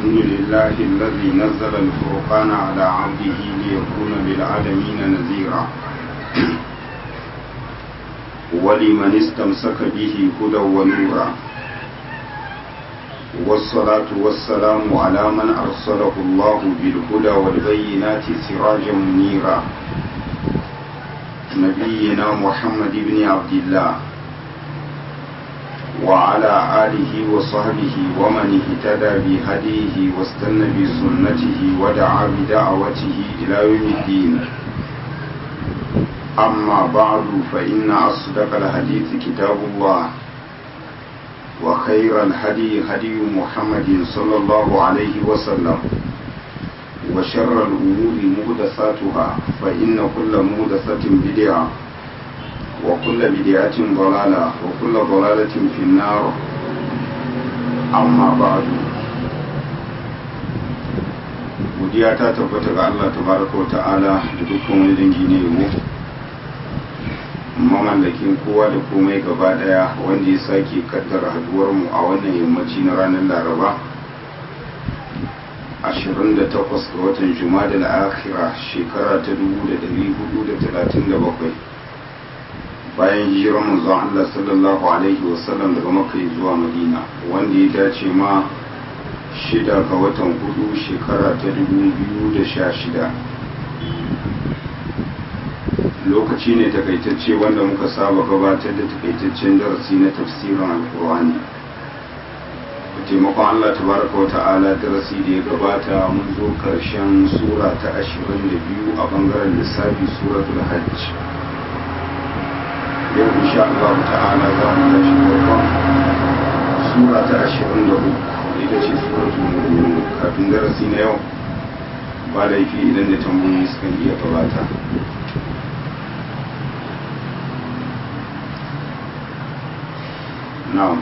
الحمد لله الذي نزل الفرقان على عبده ليكون للعالمين نذيرا ولمن استمسك به هدى ونورا والصلاة والسلام على من أرسله الله بالهدى والبينات سراجا منيرا نبينا محمد بن عبد الله وعلى آله وصحبه ومن اهتدى بهديه واستنى بسنته ودعا بدعوته إلى يوم الدين أما بعد فإن أصدق الحديث كتاب الله وخير الهدي هدي محمد صلى الله عليه وسلم وشر الأمور مهدساتها فإن كل مهدسة بدعة وكل بدعة ضلالة وكل ضلالة في النار أما بعد godiya ta tabbata ga Allah tabaraka wa ta'ala da dukkan wani dangi ne yabo mamallakin kowa da komai gaba daya wanda ya sake kaddara haduwar mu a wannan yammaci na ranar laraba 28 ga watan juma'a da akhira shekara ta 1437 bayan hijirar manzon Allah sallallahu alaihi wasallam daga Makka zuwa Madina wanda ya dace ma shida ga watan hudu shekara ta 2016 lokaci ne takaitacce wanda muka saba gabatar da takaitaccen darasi na tafsirin alkur'ani taimakon Allah tabaraka wa ta'ala darasi da ya gabata mun zo karshen sura ta 22 a bangaren lissafi suratul hajj yau insha Allah ta'ala za mu tashi farkon sura ta ashirin da uku ita ce suratul mu'minun kafin darasi na yau ba laifi idan da tambayoyi suka iya gabata na'am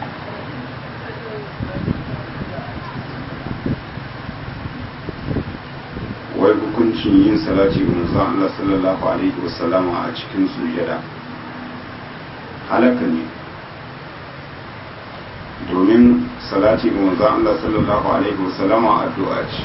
wai hukuncin yin salati ga manzon Allah sallallahu alaihi wasallama a cikin sujada halaka ne domin salati ga manzon Allah sallallahu alaihi wasallama addu'a ce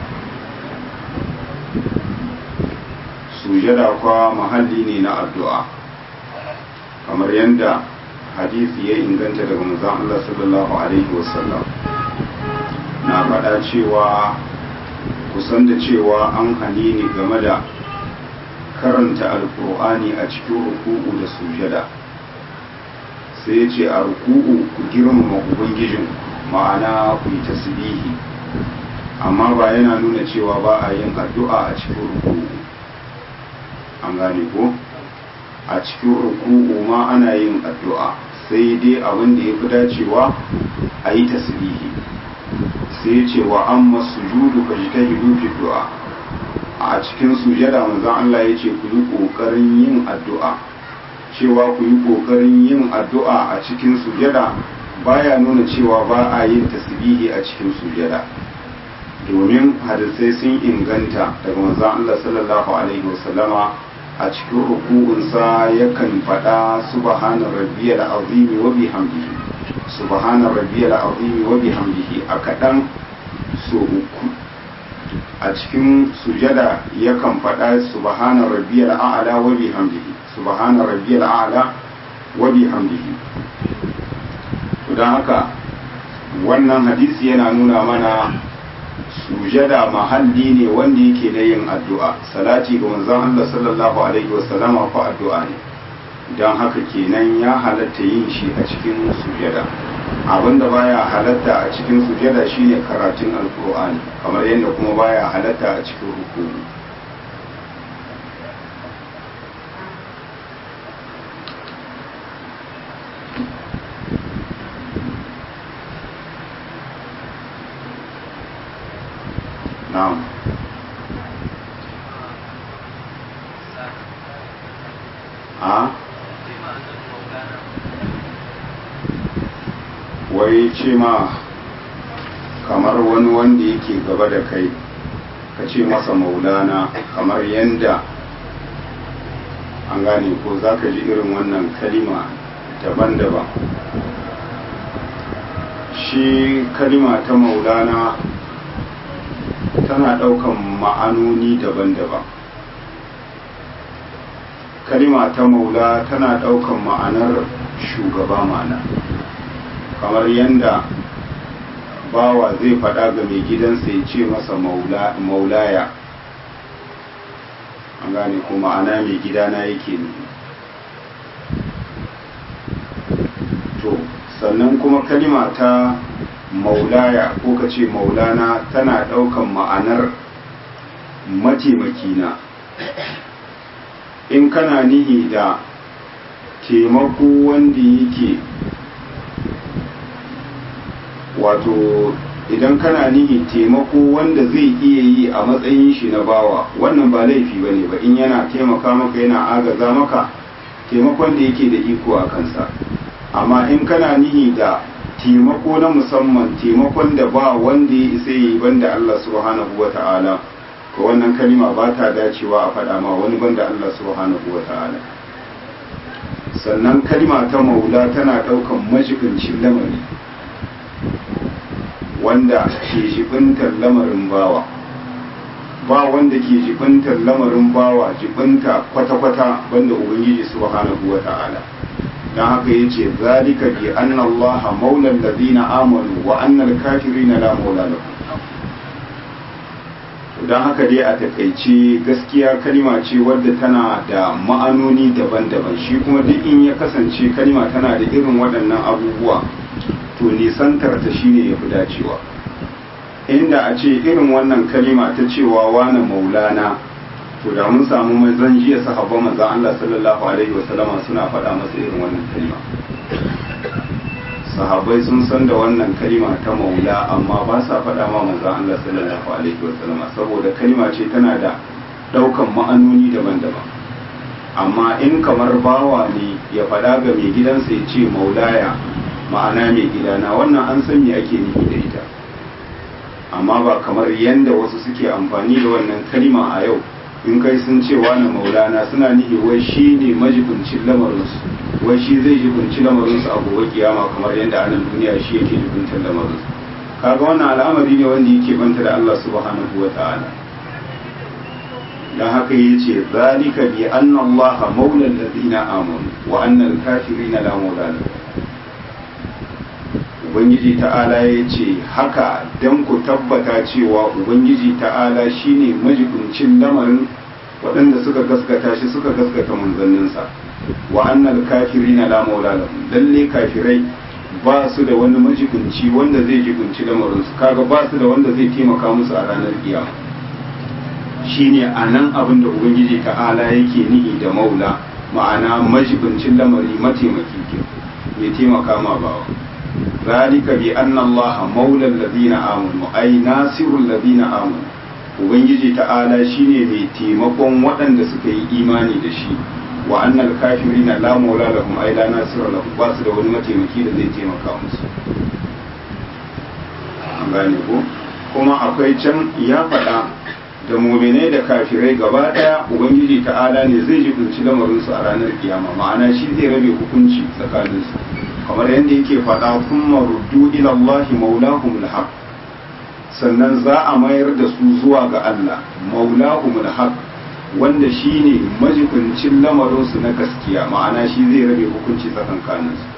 sujada kwa mahalli ne na addu'a kamar yadda hadisi ya inganta daga manzon Allah sallallahu alaihi wasallam na faɗa cewa kusan da cewa an hani ni game da karanta alkur'ani a cikin ruku'u da sujada sai ya ce a ruku'u ku girmama ubangijin ma'ana ku yi tasbihi amma ba yana nuna cewa ba a yin addu'a a cikin ruku'u an gane ko a cikin ruku'u ma ana yin addu'a sai dai abin da ya fi dacewa a yi tasbihi sai ce wa amma sujudu ka ji ta fi du'a a cikin sujada manzon Allah ya ce ku yi ƙoƙarin yin addu'a cewa ku yi ƙoƙarin yin addu'a a cikin sujada baya nuna cewa ba a yin tasbihi a cikin sujada domin hadisai sun inganta daga manzon Allah sallallahu alaihi wasallama a cikin ruku'unsa yakan faɗa subhana rabbiyal azim wa bihamdihi subhana rabbiyal azim wa bihamdihi a kaɗan so uku a cikin sujada yakan faɗa subhana rabbiyal a'la wa bihamdihi subhana rabbiyal a'la wa bihamdihi to dan haka wannan hadisi yana nuna mana sujada mahalli ne wanda yake na yin addu'a salati ga manzon Allah sallallahu alaihi wasallama ko addu'a ne don haka kenan ya halatta yin shi a cikin sujada abinda baya halatta a cikin sujada shine karatun alkur'ani kamar yadda kuma baya halatta a cikin rukuni na'am a wai ce ma kamar wani wanda yake gaba da kai ka ce masa maulana kamar yanda an gane ko za ka ji irin wannan kalima daban-daban shi kalima ta maulana tana ɗaukan ma'anoni daban-daban kalima ta maula tana ɗaukan ma'anar shugaba ma'ana kamar yadda bawa zai faɗa ga mai gidansa ya ce masa maulaya an gane ko ma'ana mai gidana yake ne to sannan kuma kalima ta maulaya ko ka ce maulana tana ɗaukan ma'anar mataimakina in kana nihi da taimako wanda yake wato idan kana nihi taimako wanda zai iya yi a matsayin shi na bawa wannan ba laifi ba ne ba in yana taimaka maka yana agaza maka taimakon da yake da iko a kansa amma in kana nihi da taimako na musamman taimakon da ba wanda ya isa yi banda Allah subhanahu wa ta'ala ko wannan kalima ba ta dacewa a faɗa ma wani banda Allah subhanahu wa ta'ala sannan kalima ta maula tana ɗaukan majibincin lamari wanda ke jibintar lamarin bawa ba wanda ke jibintar lamarin bawa jibinta kwata-kwata banda ubangiji subhanahu wa ta'ala don haka ya ce zalika bi anna allaha maulan ladina amanu wa annal kafirina la maula lahum don haka dai a takaice gaskiya kalima ce wadda tana da ma'anoni daban-daban shi kuma duk in ya kasance kalima tana da irin waɗannan abubuwa to nisantar ta shine ya fi dacewa inda a ce irin wannan kalima ta cewa wane maulana to da mun samu mazan jiya sahabban manzon Allah sallallahu alaihi wasallama suna faɗa masa irin wannan kalima sahabbai sun san da wannan kalima ta maula amma ba sa faɗa ma manzon Allah sallallahu alaihi wasallama saboda kalima ce tana da ɗaukan ma'anoni daban-daban amma in kamar bawa ne ya faɗa ga mai gidansa ya ce maulaya ma'ana mai gidana wannan an san me ake nufi da ita amma ba kamar yadda wasu suke amfani da wannan kalima a yau in kai sun ce wani maulana suna nihi wai shi ne majibincin lamarinsu wai shi zai jibinci lamarinsu a gobe kiyama kamar yadda a nan duniya shi yake jibintar lamarinsu kaga wannan al'amari ne wanda yake banta da Allah subhanahu wa ta'ala dan haka yace zalika bi anna Allah maula alladhina amanu wa anna al-kafirina la maula lahum ubangiji ta'ala ya ce haka don ku tabbata cewa ubangiji ta'ala shine majibincin lamarin waɗanda suka gaskata shi suka gaskata manzanninsa wa annal kafirina la maula lahum lalle kafirai ba su da wani majibinci wanda zai jibinci lamarinsu kaga ba su da wanda zai taimaka musu a ranar kiyama shine a nan abin da ubangiji ta'ala yake nihi da maula ma'ana majibincin lamari mataimaki ke mai taimaka ma bawa ذلك بأن الله مولى الذين آمنوا أي ناصر الذين آمنوا ubangiji ta'ala shine mai taimakon waɗanda suka yi imani da shi wa annal kafirina la maula lahum ay la nasira lahum ba su da wani mataimaki da zai taimaka musu an gane ko kuma akwai can ya faɗa da muminai da kafirai gaba ɗaya ubangiji ta'ala ne zai jibinci lamarinsu a ranar kiyama ma'ana shi zai rabe hukunci tsakaninsu kamar yadda yake faɗa kuma ruddu ila Allah maulahumul haq sannan za a mayar da su zuwa ga Allah maulahumul haq wanda shine majibincin lamarinsu na gaskiya ma'ana shi zai rabe hukunci tsakankanin su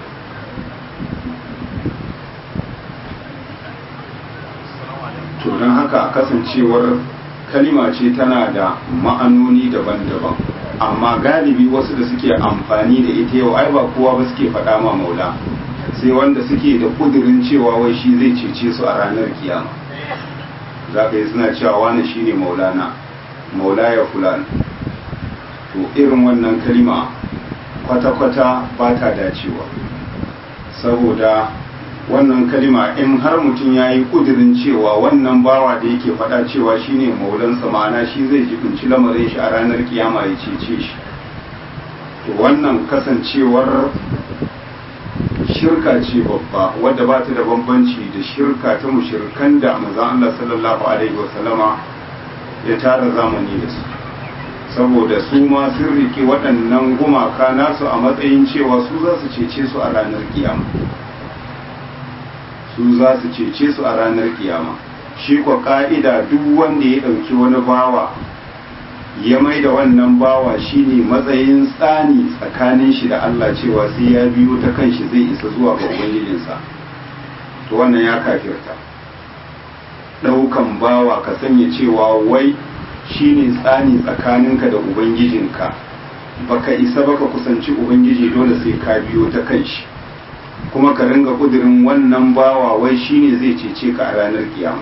to don haka kasancewar kalima ce tana da ma'anoni daban-daban amma galibi wasu da suke amfani da ita yau ai ba kowa ba suke faɗa ma maula sai wanda suke da kudirin cewa wai shi zai cece su a ranar kiyama za ka yi suna cewa wani shi ne maulana maula ya fulan to irin wannan kalima kwata-kwata ba ta dacewa saboda wannan kalima in har mutum ya yi kudirin cewa wannan bawa da yake faɗa cewa shine maulansa ma'ana shi zai jibinci lamarin shi a ranar kiyama ya cece shi to wannan kasancewar shirka ce babba wadda ba ta da bambanci da shirka ta mushirkan da manzon Allah sallallahu alaihi wasallama ya tara zamani da su saboda su ma sun rike waɗannan gumaka nasu a matsayin cewa su za su cece su a ranar kiyama su za su cece su a ranar kiyama shi kwa ka'ida duk wanda ya ɗauki wani bawa ya mai da wannan bawa shine matsayin tsani tsakanin shi da Allah cewa sai ya biyo ta kan shi zai isa zuwa ga ubangijinsa to wannan ya kafirta ɗaukan bawa ka sanya cewa wai shine tsani tsakaninka da ubangijinka baka isa baka kusanci ubangiji dole sai ka biyo ta kan shi kuma ka ringa kudirin wannan bawa wai shine zai cece ka a ranar kiyama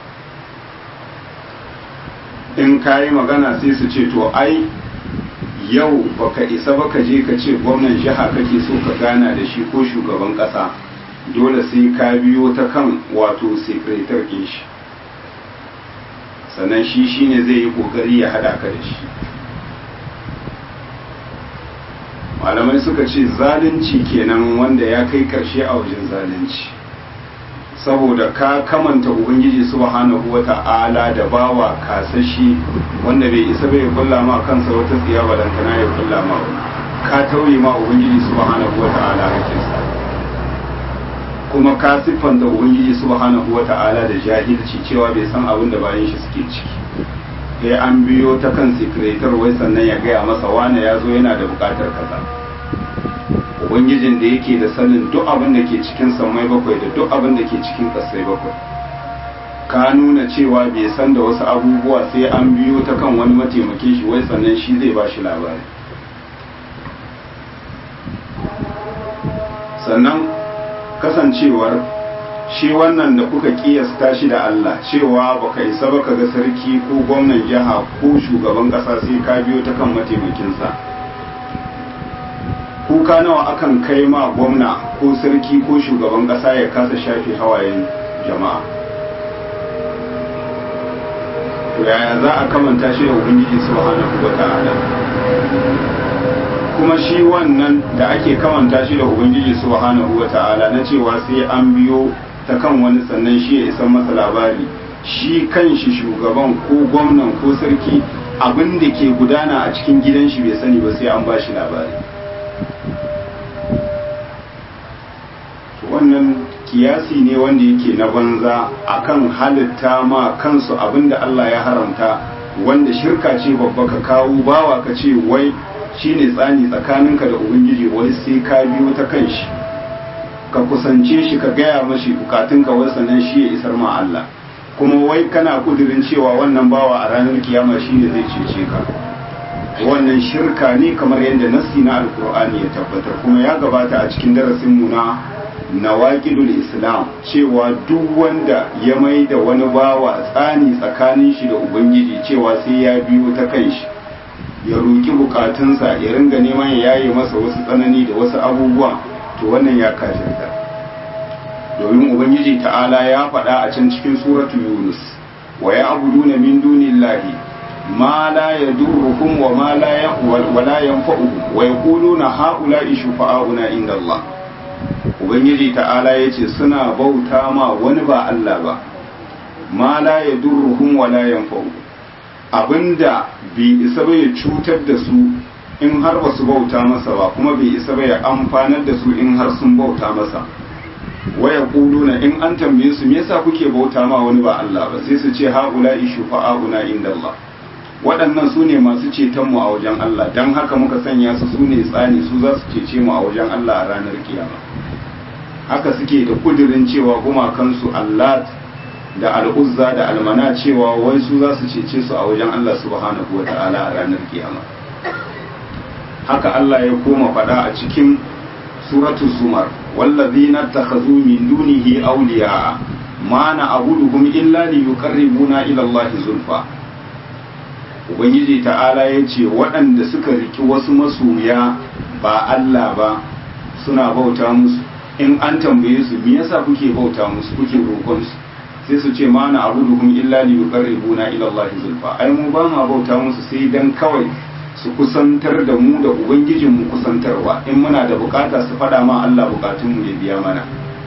in ka yi magana sai su ce to ai yau baka isa baka je ka ce gwamnan jiha kake so ka gana da shi ko shugaban kasa dole sai ka biyo ta kan wato sekretar ɗin shi sannan shi shine zai yi kokari ya hada ka da shi malamai suka ce zalunci kenan wanda ya kai karshe a wajen zalunci saboda ka kamanta ubangiji subhanahu wata'ala da bawa kasashi wanda bai isa bai kulla ma kansa wata tsiya balantana ya kulla ma ka tauye ma ubangiji subhanahu wata'ala hakinsa kuma ka siffanta ubangiji subhanahu wata'ala da jahilci cewa bai san abin da bayan shi suke ciki sai an biyo ta kan sekretar wai sannan ya gaya masa wane ya zo yana da bukatar kaza ubangijin da yake da sanin duk abin da ke cikin samai bakwai da duk abin da ke cikin kasai bakwai ka nuna cewa bai san da wasu abubuwa sai an biyo ta kan wani mataimakin shi wai sannan shi zai ba shi labari sannan kasancewar shi wannan da kuka kiyasta shi da Allah cewa baka isa baka ga sarki ko gwamnan jiha ko shugaban kasa sai ka biyo ta kan mataimakinsa kuka nawa akan kai ma gwamna ko sarki ko shugaban kasa ya kasa shafe hawayen jama'a to yaya za a kamanta shi da ubangiji subhanahu wata'ala kuma shi wannan da ake kamanta shi da ubangiji subhanahu wata'ala na cewa sai an biyo ta kan wani sannan shi ya isan masa labari shi kan shi shugaban ko gwamnan ko sarki abin da ke gudana a cikin gidan shi bai sani ba sai an ba shi labari wannan kiyasi ne wanda yake na banza akan halitta ma kansu abin da Allah ya haramta wanda shirka ce babba ka kawo bawa ka ce wai shine tsani tsakaninka da ubangiji wai sai ka biyo ta kan shi ka kusance shi ka gaya mashi bukatunka wai sannan shi ya isar ma Allah kuma wai kana kudirin cewa wannan bawa a ranar kiyama shine zai cece ka wannan shirka ne kamar yadda nassi na alkur'ani ya tabbatar kuma ya gabata a cikin darasin mu na nawaqidul islam cewa duk wanda ya mai da wani bawa tsani tsakanin shi da ubangiji cewa sai ya biyo ta kan shi ya roki bukatunsa ya ringa neman ya yaye masa wasu tsanani da wasu abubuwa to wannan ya kafirta domin ubangiji ta'ala ya faɗa a can cikin suratu yunus wa ya abuduna min dunillahi ma la yadurruhum wa ma la wa la yanfa'uhum wa yaquluna haula'i shufa'auna inda Allah ubangiji ta'ala yace suna bauta ma wani ba Allah ba ma la yadurruhum wa la yanfa'uhum abinda bai isa ba ya cutar da su in har ba su bauta masa ba kuma bai isa ba ya amfanar da su in har sun bauta masa waya kuluna in an tambaye su me yasa kuke bauta ma wani ba Allah ba sai su ce haula shufa'auna inda Allah waɗannan su ne masu ceton mu a wajen Allah dan haka muka sanya su su ne tsani su za su cece mu a wajen Allah a ranar kiyama haka suke da kudirin cewa gumakansu Allah da al'uzza da almana cewa wai su za su cece su a wajen Allah subhanahu wa ta'ala a ranar kiyama haka Allah ya koma faɗa a cikin suratu zumar wallazina takhazu min dunihi awliya ma na'buduhum illa liyuqarribuna ila Allah zulfa ubangiji ta'ala ya ce waɗanda suka riki wasu masoya ba Allah ba suna bauta musu in an tambaye su me yasa kuke bauta musu kuke roƙon su sai su ce ma na abuduhum illa li yuqarribuna ila Allah zulfa ai mu ba ma bauta musu sai dan kawai su kusantar da mu da ubangijin mu kusantarwa in muna da bukata su fada ma Allah bukatun mu ya biya mana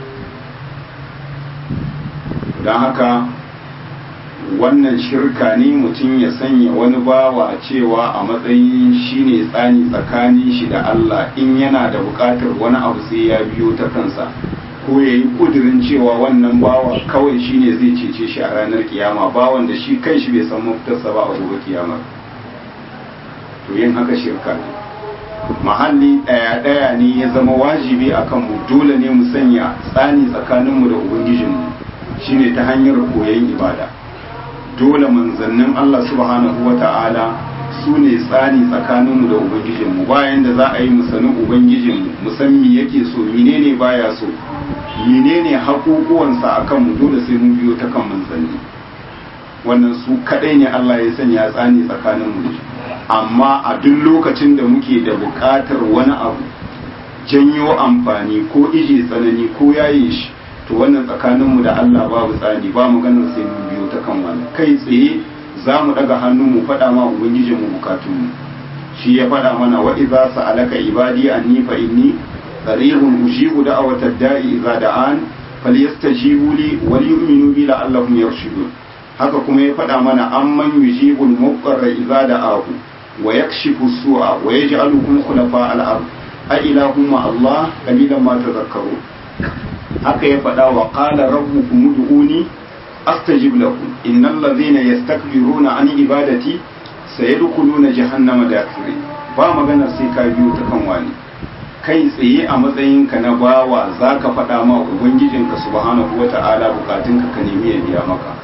dan haka wannan shirka ne mutum ya sanya wani bawa cewa a matsayin shine tsani tsakanin shi da Allah in yana da bukatar wani abu sai ya biyo ta kansa ko ya yi kudirin cewa wannan bawa kawai shine zai cece shi a ranar kiyama bawan da shi kai shi bai san mafitarsa ba a gobe kiyama to yin haka shirka ne mahalli ɗaya-ɗaya ne ya zama wajibi a kanmu dole ne mu sanya tsani tsakaninmu da ubangijinmu shine ta hanyar koyon ibada dole manzannin Allah subhanahu wa ta'ala su ne tsani tsakaninmu da ubangijinmu bayan da za a yi mu sani ubangijinmu mu san me yake so menene baya so menene haƙuƙuwansa a kanmu dole sai mun biyo ta kan manzanni wannan su kaɗai ne Allah ya sanya tsani tsakaninmu da shi amma a duk lokacin da muke da buƙatar wani abu janyo amfani ko ije tsanani ko yaye shi to wannan tsakaninmu da Allah babu tsani ba mu ganin sai mun biyo ta kan wani kai tsaye za mu daga hannu mu faɗa ma ubangijin mu bukatunmu shi ya faɗa mana wa idza sa'alaka ibadi anni fa inni qaribun ujibu da'wata da'i idza da'an falyastajibu li wa yu'minu bi la'allahum yarshudun haka kuma ya faɗa mana amman yujibul muqarra idza da'ahu wa yakshifu su'a wa yaj'alukum khulafa al-ard a ilahum ma Allah qalilan ma tadhakkarun haka ya faɗa wa qala rabbukum ud'uni astajib lakum innal ladhina yastakbiruna an ibadati sayadkhuluna jahannama dakhirin ba magana sai ka biyo ta kan wani kai tsaye a matsayinka na bawa zaka faɗa ma ubangijinka subhanahu wata'ala bukatunka ka nemi ya biya maka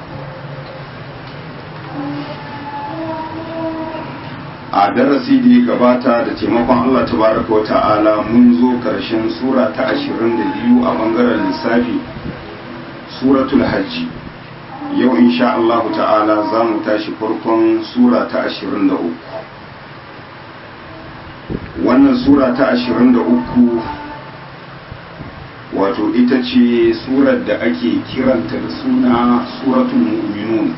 a darasi da ya gabata da taimakon Allah tabaraka wa ta'ala mun zo karshen sura ta 22 a bangaren lissafi suratul hajji yau insha Allah ta'ala za mu tashi farkon sura ta 23 wannan sura ta 23 wato ita ce surar da ake kiranta da suna suratul mu'minun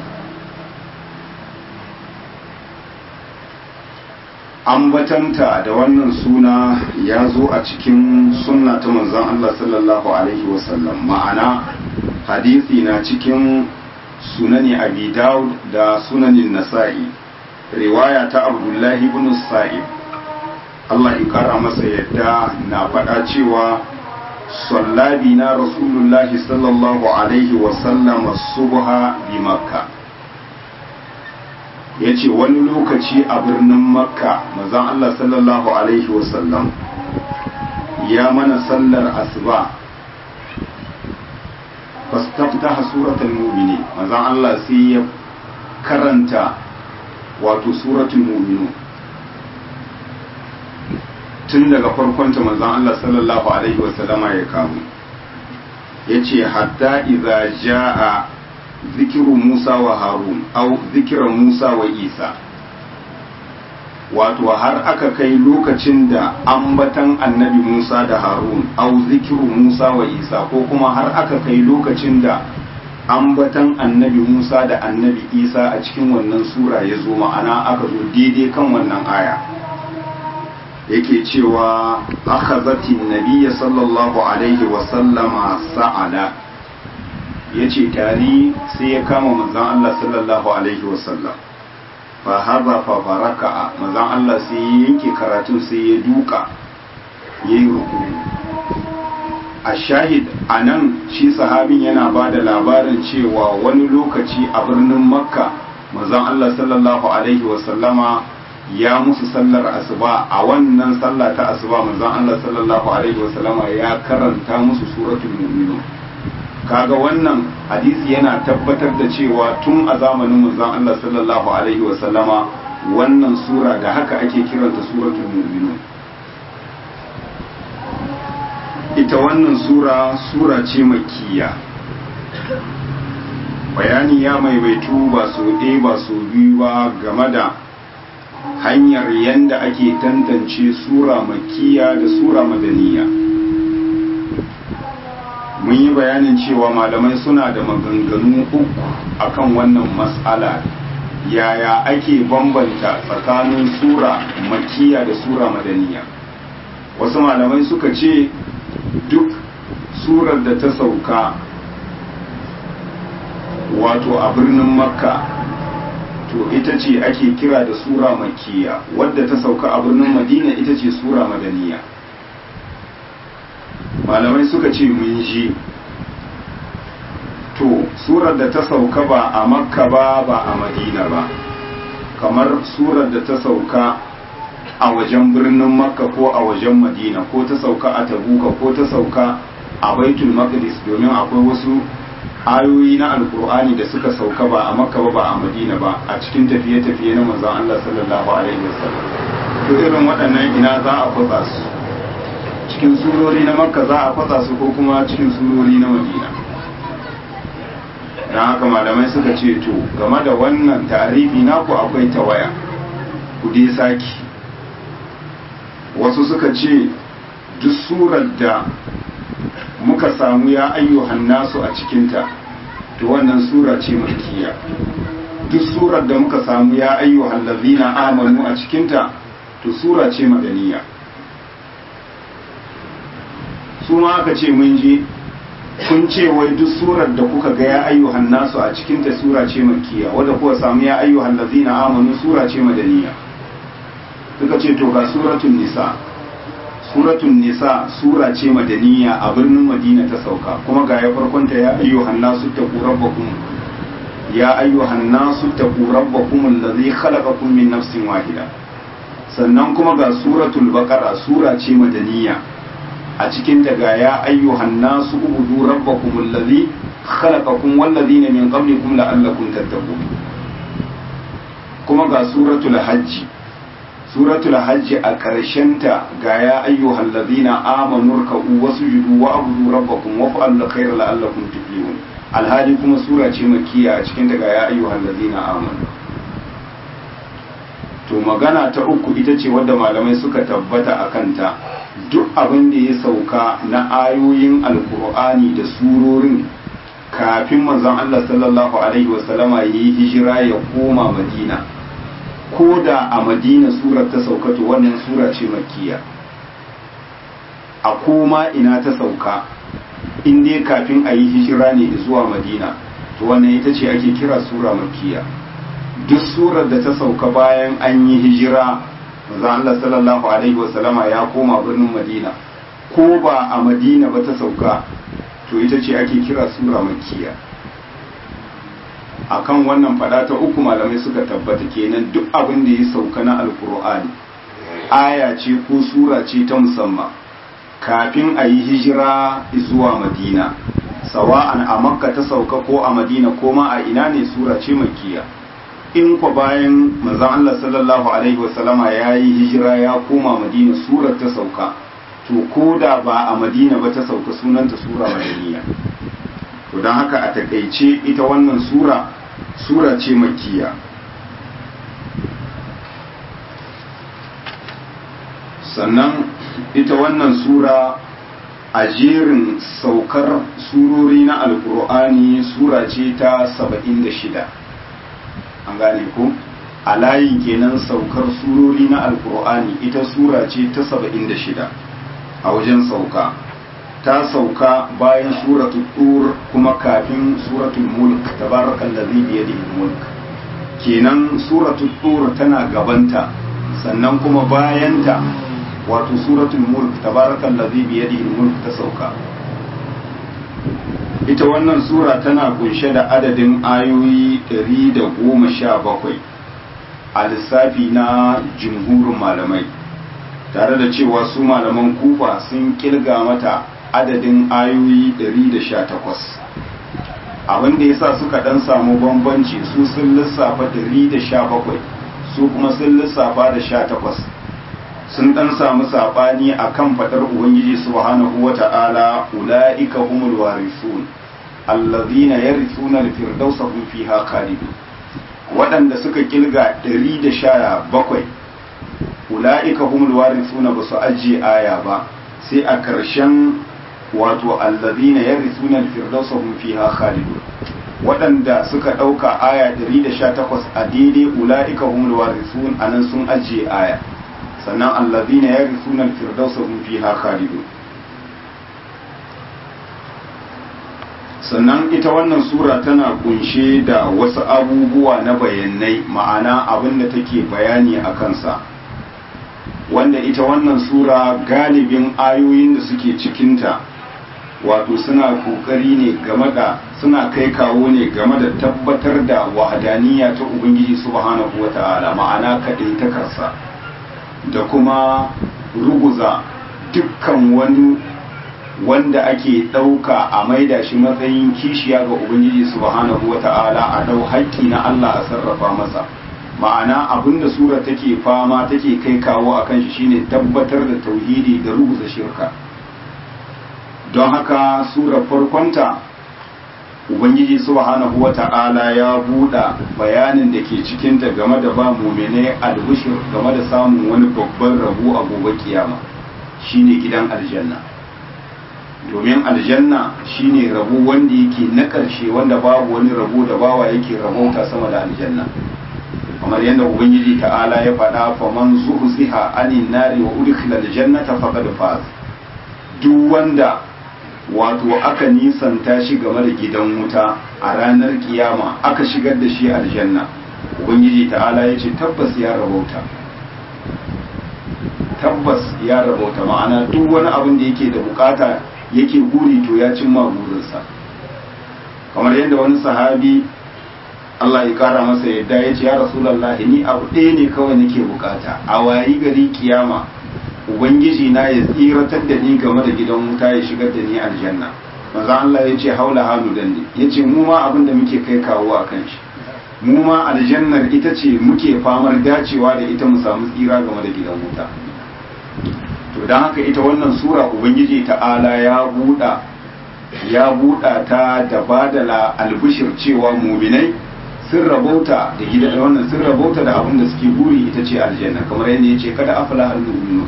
ambatanta da wannan suna ya zo a cikin sunna ta manzon Allah sallallahu alaihi wasallam ma'ana hadisi na cikin sunani abi daud da sunanin nasa'i riwaya ta abdullahi ibn sa'ib Allah ya kara masa yadda na faɗa cewa sallabi na rasulullahi sallallahu alaihi wasallam subha bi makka ya ce wani lokaci a birnin makka mazan Allah sallallahu alaihi wasallam ya mana sallar asuba fastaftaha suratul mu'mini mazan Allah sai ya karanta wato suratul mu'minu tun daga farkonta mazan Allah sallallahu alaihi wasallama ya kamu ya ce hatta idza ja'a zikiru Musa wa Harun au zikiran Musa wa Isa wato har aka kai lokacin da ambatan annabi Musa da Harun au zikiru Musa wa Isa ko kuma har aka kai lokacin da ambatan annabi Musa da annabi Isa a cikin wannan sura ya zo ma'ana aka zo daidai kan wannan aya yake cewa akhazati nabiyya sallallahu alaihi wa sallama sa'ala ya ce tari sai ya kama manzan Allah sallallahu Alaihi wasallam fa haza fa baraka manzan Allah sai ya yanke karatun sai ya duka ya yi rukuni a shahid a nan shi sahabin yana ba da labarin cewa wani lokaci a birnin makka manzan Allah sallallahu Alaihi wasallama ya musu sallar asuba a wannan sallah ta asuba manzan Allah sallallahu Alaihi wasallama ya karanta musu suratul mu'minun kaga wannan hadisi yana tabbatar da cewa tun a zamanin manzon Allah sallallahu alaihi wa sallama wannan sura da haka ake kiranta suratul mu'minun ita wannan sura sura ce makkiya bayani ya maimaitu ba so ɗaya ba so biyu ba game da hanyar yanda ake tantance sura makkiya da sura madaniya mun yi bayanin cewa malamai suna da maganganu uku akan wannan matsala yaya ake bambanta tsakanin sura makiya da sura madaniya wasu malamai suka ce duk surar da ta sauka wato a birnin makka to ita ce ake kira da sura makiya wadda ta sauka a birnin madina ita ce sura madaniya malamai suka ce mun ji to surar da ta sauka ba a makka ba ba a madina ba kamar surar da ta sauka a wajen birnin makka ko a wajen madina ko ta sauka a tabuka ko ta sauka a baitul maqdis domin akwai wasu ayoyi na alkur'ani da suka sauka ba a makka ba ba a madina ba a cikin tafiye-tafiye na manzon Allah sallallahu alaihi wasallam to irin waɗannan ina za a kwatsa su cikin surori na makka za a kwatsa su ko kuma cikin surori na madina don haka malamai suka ce to game da wannan tarihi naku akwai tawaya ku dai saki wasu suka ce duk surar da muka samu ya ayyuhan nasu a cikinta to wannan sura ce makiya duk surar da muka samu ya ayyuhan lazina amanu a cikinta to sura ce madaniya su ma aka ce mun je kun ce wai duk surar da kuka ga ya ayyuhan nasu a cikinta sura ce makiya wadda kuka samu ya ayyuhan lazina amanu sura ce madaniya suka ce to ga suratun nisa suratun nisa sura ce madaniya a birnin madina ta sauka kuma ga ya farkonta ya ayyuhan nasu taqu rabbakum ya ayyuhan nasu taqu rabbakum allazi khalaqakum min nafsin wahida sannan kuma ga suratul baqara sura ce madaniya a cikin ta ga ya ayyuhan nasu ubudu rabbakum allazi khalaqakum wallazina min qablikum la'allakum tattaqun kuma ga suratul hajji suratul hajji a ta ga ya ayyuhal ladina amanu ruk'u wasjudu wa abudu rabbakum wa fa'alu khayra la'allakum tuflihun alhali kuma sura ce makkiya a cikin ta ga ya ayyuhal ladina amanu to magana ta uku ita ce wadda malamai suka tabbata a kanta duk abin da ya sauka na ayoyin alkur'ani da surorin kafin manzon Allah sallallahu alaihi wasallama yayi hijira ya koma madina ko da a madina surar ta sauka to wannan sura ce makkiya a koma ina ta sauka in dai kafin a yi hijira ne zuwa madina to wannan ita ce ake kira sura makkiya duk surar da ta sauka bayan an yi hijira manzo Allah sallallahu alaihi wasallama ya koma birnin madina ko ba a madina ba ta sauka to ita ce ake kira sura makkiya akan wannan fada ta uku malamai suka tabbata kenan duk abin da ya sauka na alkur'ani aya ce ko sura ce ta musamman kafin a yi hijira zuwa madina sawa'an a makka ta sauka ko a madina ko ma a ina ne sura ce makiya in kwa bayan manzon Allah sallallahu alaihi wasallama ya yi hijira ya koma madina surar ta sauka to ko da ba a madina ba ta sauka sunanta sura madaniya to don haka a takaice ita wannan sura sura ce makiya sannan ita wannan sura a jerin saukar surori na alkur'ani sura ce ta 76 an gane ku a layin kenan saukar surori na alkur'ani ita sura ce ta 76 a wajen sauka ta sauka bayan suratul tur kuma kafin suratul mulk tabarakallazi bi yadihi mulk kenan suratul tur tana gabanta sannan kuma bayanta wato suratul mulk tabarakallazi bi yadihi mulk ta sauka ita wannan sura tana kunshe da adadin ayoyi 117 a lissafi na jumhurin malamai tare da cewa su malaman kufa sun kirga mata adadin ayoyi 118 abin da yasa suka dan samu bambanci su sun lissafa 117 su kuma sun lissafa da 18 sun dan samu sabani akan fadar ubangiji subhanahu wata'ala ulaika humul warisun allazina yarithuna al-firdausa hum fiha khalidun waɗanda suka kilga 117 ula'ika humul warithuna ba su ajiye aya ba sai a ƙarshen wato allazina yarithuna al-firdausa hum fiha khalidun waɗanda suka ɗauka aya 118 a daidai ula'ika humul warithun anan sun ajiye aya sannan allazina yarithuna al-firdausa hum fiha khalidun sannan ita wannan sura tana kunshe da wasu abubuwa na bayanai ma'ana abin da take bayani a kansa wanda ita wannan sura galibin ayoyin da suke cikinta wato suna kokari ne game da suna kai kawo ne game da tabbatar da wahadaniya ta ubangiji subhanahu wata'ala ma'ana kaɗai ta karsa da kuma ruguza dukkan wani wanda ake ɗauka a maida shi matsayin kishiya ga ubangiji subhanahu wata'ala a dau haƙƙi na Allah a sarrafa masa ma'ana abinda sura take fama take kai kawo a kan shi shine tabbatar da tauhidi da rubuta shirka don haka sura farkonta ubangiji subhanahu wata'ala ya buɗa bayanin da ke cikinta game da ba mumene albishir game da samun wani babban rabu a gobe kiyama shine gidan aljanna domin aljanna shine rabu wanda yake na ƙarshe wanda babu wani rabu da bawa yake rabauta sama da aljanna kamar yadda ubangiji ta'ala ya faɗa fa man zuhziha anin nari wa udkhila aljannata faqad faz duk wanda wato aka nisanta shi game da gidan wuta a ranar kiyama aka shigar da shi aljanna ubangiji ta'ala ya ce tabbas ya rabauta tabbas ya rabauta ma'ana duk wani abin da yake da bukata yake guri to ya cimma burinsa kamar yadda wani sahabi Allah ya kara masa yadda ya ce ya Rasulallah ni abu ɗaya ne kawai nake bukata a wayi gari kiyama ubangiji na ya tsiratar da ni game da gidan wuta ya shigar da ni aljanna manzo Allah ya ce haula halu dandi ya ce mu ma abin da muke kai kawo a kan shi mu ma aljannar ita ce muke famar dacewa da ita mu samu tsira game da gidan wuta to don haka ita wannan sura ubangiji ta'ala ya buɗa ya buɗa ta da badala albishir cewa muminai sun rabauta da gidan wannan sun rabauta da abin da suke buri ita ce aljanna kamar yadda ya ce kada afala har mu'minu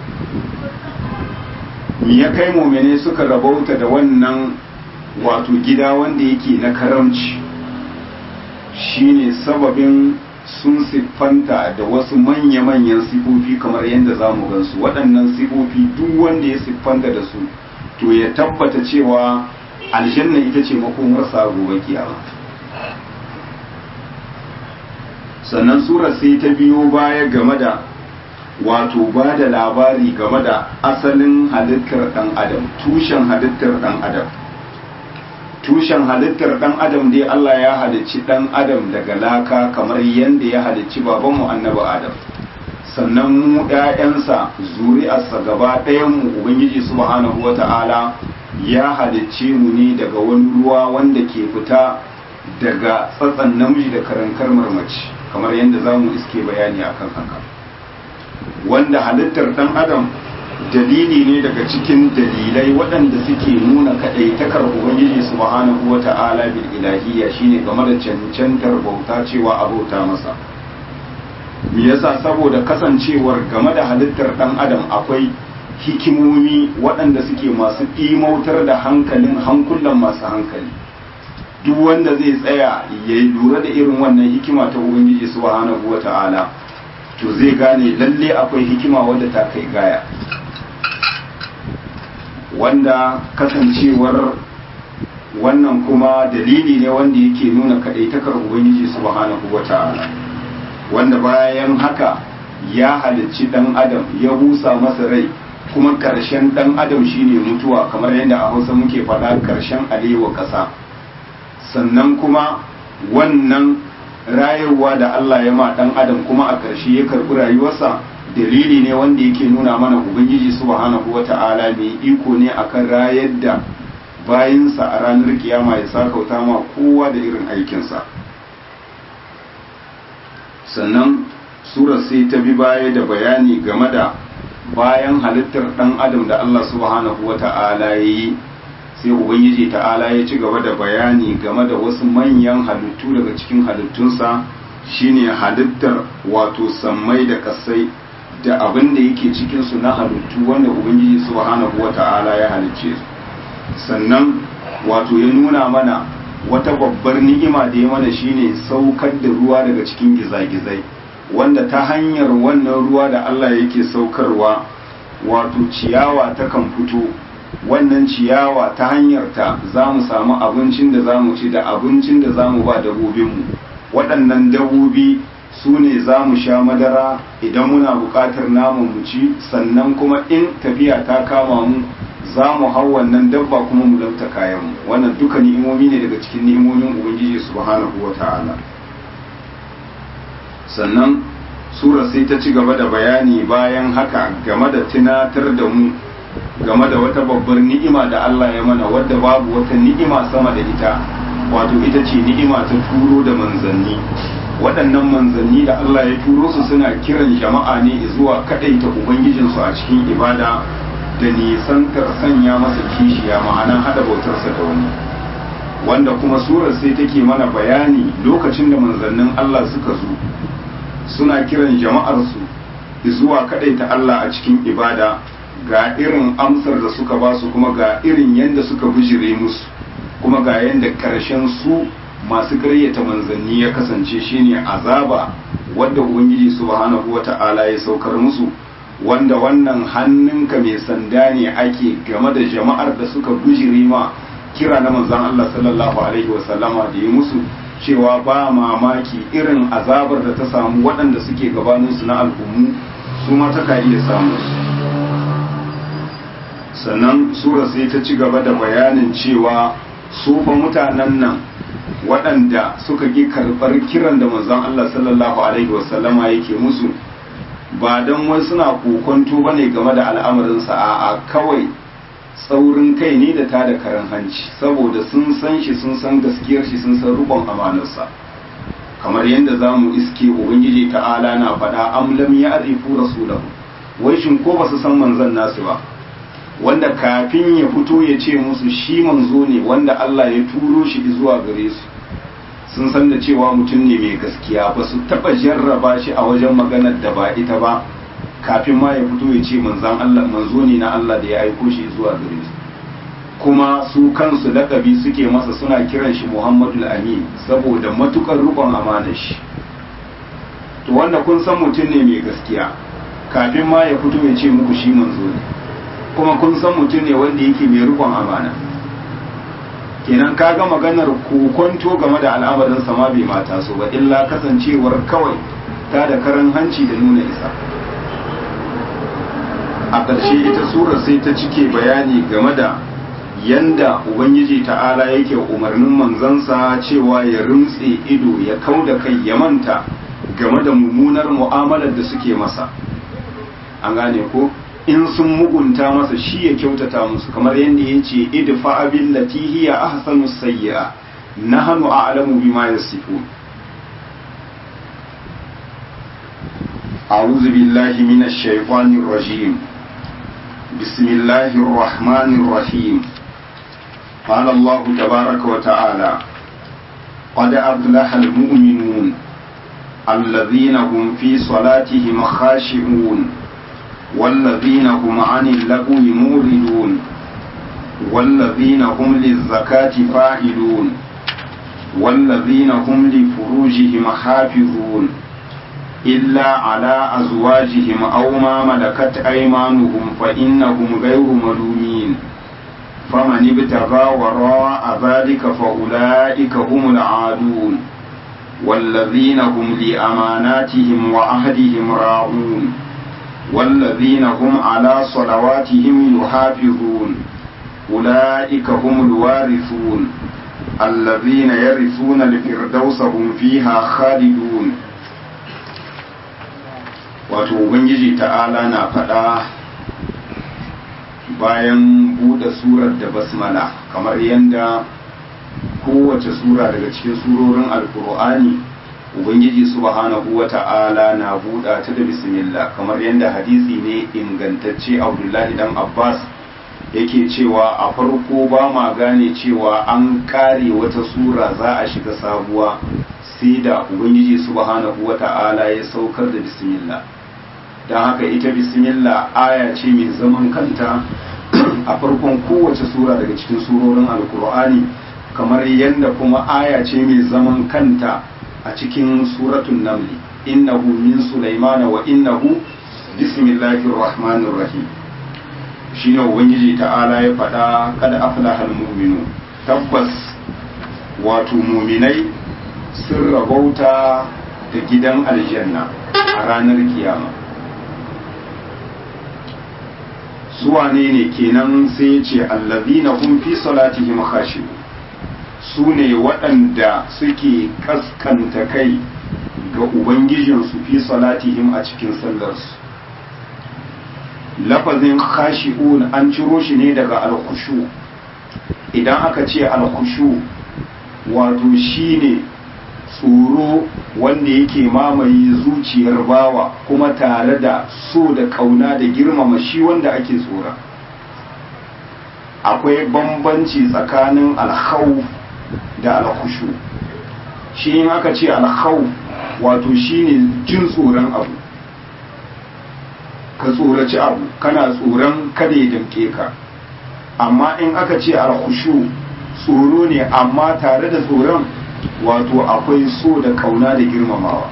mi ya kai muminai suka rabauta da wannan wato gida wanda yake na karamci shine sababin sun siffanta da wasu manya-manyan sifofi kamar yadda za mu gansu waɗannan sifofi duk wanda ya siffanta da su to ya tabbata cewa aljanna ita ce makomarsa gobe kiyama sannan sura sai ta biyo baya game da wato ba da labari game da asalin halittar ɗan adam tushen halittar ɗan adam tushen halittar ɗan adam dai Allah ya halicci ɗan adam daga laka kamar yadda ya halicci babanmu annabi adam sannan mu ‘ya'yansa zuri'arsa gaba ɗayanmu ubangiji subhanahu wa ta'ala ya halicce mu ne daga wani ruwa wanda ke fita daga tsatsan namiji da karankar marmaci kamar yadda za mu iske bayani akan haka wanda halittar ɗan adam dalili ne daga cikin dalilai waɗanda suke nuna kaɗaitakar ubangiji subhanahu wa ta'ala bil ilahiyya shine game da cancantar bauta cewa a bauta masa me yasa saboda kasancewar game da halittar ɗan adam akwai hikimomi waɗanda suke masu ɗimautar da hankalin hankulan masu hankali duk wanda zai tsaya ya lura da irin wannan hikima ta ubangiji subhanahu wa ta'ala to zai gane lalle akwai hikima wadda ta kai gaya wanda kasancewar wannan kuma dalili ne wanda yake nuna kadaitakar ubangiji subhanahu wata'ala wanda bayan haka ya halicci dan adam ya busa masa rai kuma karshen dan adam shine mutuwa kamar yadda a hausa muke faɗa karshen alewa ƙasa sannan kuma wannan rayuwa da Allah ya ma dan adam kuma a ƙarshe ya karɓi rayuwarsa dalili ne wanda yake nuna mana ubangiji subhanahu wata'ala mai iko ne akan rayar da bayinsa a ranar kiyama ya sakauta ma kowa da irin aikinsa sannan surar sai ta bi baya da bayani game da bayan halittar dan adam da Allah subhanahu wata'ala ya yi sai ubangiji ta'ala ya ci gaba da bayani game da wasu manyan halittu daga cikin halittunsa shine halittar wato sammai da kasai da abin da yake cikinsu na halittu wanda ubangiji subhanahu wata'ala ya halicce sannan wato ya nuna mana wata babbar ni'ima da ya mana shine saukar da ruwa daga cikin gizagizai wanda ta hanyar wannan ruwa da Allah yake saukarwa wato ciyawa ta kan fito wannan ciyawa ta hanyar ta za mu samu abincin da za mu ci da abincin da za mu ba dabobinmu waɗannan dabobi su ne za mu sha madara idan muna buƙatar namun mu ci sannan kuma in tafiya ta kama mu za mu hau wannan dabba kuma mu lauta kayanmu wannan duka ni'imomi ne daga cikin ni'imomin ubangiji subhanahu wa ta'ala sannan sura sai ta ci gaba da bayani bayan haka game da tunatar da mu game da wata babbar ni'ima da Allah ya mana wadda babu wata ni'ima sama da ita wato ita ce ni'ima ta turo da manzanni waɗannan manzanni da Allah ya turo su suna kiran jama'a ne zuwa kaɗaita ubangijinsu a cikin ibada da nisantar sanya masa kishiya ma'ana haɗa bautarsa da wani wanda kuma surar sai take mana bayani lokacin da manzannin Allah suka zo suna kiran jama'arsu zuwa kaɗaita Allah a cikin ibada ga irin amsar da suka ba su kuma ga irin yadda suka bijire musu kuma ga yadda ƙarshen su masu karyata manzanni ya kasance shine azaba wadda ubangiji subhanahu wata'ala ya saukar musu wanda wannan hannunka mai sanda ne ake game da jama'ar da suka bijire ma kira na manzan Allah sallallahu alaihi wasallama da ya musu cewa ba mamaki irin azabar da ta samu waɗanda suke gabaninsu na al'ummu su ma ta iya samu sannan sura sai ta ci gaba da bayanin cewa su fa mutanen nan waɗanda suka ƙi karɓar kiran da manzon Allah sallallahu alaihi wasallama yake musu ba don wai suna kokonto ba ne game da al'amarinsa a kawai tsaurin kai ne da ta da karan hanci saboda sun san shi sun san gaskiyar shi sun san rubon amanarsa kamar yadda za mu iske ubangiji ta'ala na faɗa am lam ya arifu rasulahu wai shin ko ba su san manzon nasu ba wanda kafin ya fito ya ce musu shi manzo ne wanda Allah ya turo shi zuwa gare su sun san da cewa mutum ne mai gaskiya ba su taba jarraba shi a wajen maganar da ba ita ba kafin ma ya fito ya ce manzan Allah manzo ne na Allah da ya aiko shi zuwa gare su kuma su kansu lakabi suke masa suna kiran shi Muhammadul Amin saboda matukar rubon amanar shi to wanda kun san mutum ne mai gaskiya kafin ma ya fito ya ce muku shi manzo ne kuma kun san mutum ne wanda yake mai rubon amana kenan kaga maganar kokonto game da al'amarin sama bai mata so ba illa kasancewar kawai ta da karan hanci da nuna isa a ƙarshe ita sura sai ta cike bayani game da yanda ubangiji ta'ala yake umarnin manzansa cewa ya rintse ido ya kau da kai ya manta game da mummunar mu'amalar da suke masa an gane ko in sun mugunta masa shi ya kyautata musu kamar yadda ya ce idfa abin lati hiya ahsanu sayyi'a nahnu a'lamu bima yasifun أعوذ بالله من الشيطان الرجيم بسم الله الرحمن الرحيم قال الله تبارك وتعالى قد أفلح المؤمنون الذين هم في صلاتهم خاشعون والذين هم عن اللغو موردون والذين هم للزكاة فاعلون والذين هم لفروجهم حافظون إلا على أزواجهم أو ما ملكت أيمانهم فإنهم غير ملومين فمن ابتغى وراء ذلك فأولئك هم العادون والذين هم لأماناتهم وعهدهم راعون والذين هم على صلواتهم يحافظون أولئك هم الوارثون الذين يرثون الفردوس هم فيها خالدون wato ubangiji ta'ala na faɗa bayan buɗe surar da basmala kamar yadda kowace sura daga cikin surorin alkur'ani ubangiji subhanahu wa ta'ala na buɗa ta da bismillah kamar yadda hadisi ne ingantacce abdullahi dan abbas yake cewa a farko ba ma gane cewa an kare wata sura za a shiga sabuwa sai da ubangiji subhanahu wa ta'ala ya saukar da bismillah don haka ita bismillah aya ce mai zaman kanta a farkon kowace sura daga cikin surorin alkur'ani kamar yadda kuma aya ce mai zaman kanta a cikin suratun namli innahu min sulaimana wa innahu bismillahir rahmanir rahim shine ubangiji ta'ala ya faɗa kada aflahal mu'minu tabbas wato muminai sun rabauta da gidan aljanna a ranar kiyama su wane ne kenan sai ya ce allazina hum fi salatihim khashi'un su ne waɗanda suke kaskanta kai ga ubangijinsu fi salatihim a cikin sallarsu lafazin khashi'un an ciro shi ne daga alkushu idan aka ce alkushu wato shine tsoro wanda yake mamaye zuciyar bawa kuma tare da so da kauna da girmama shi wanda ake tsora akwai bambanci tsakanin alkhawf da alkhushu shi in aka ce alkhawf wato shine jin tsoron abu ka tsoraci abu kana tsoron kada ya damke ka amma in aka ce alkhushu tsoro ne amma tare da tsoron wato akwai so da kauna da girmamawa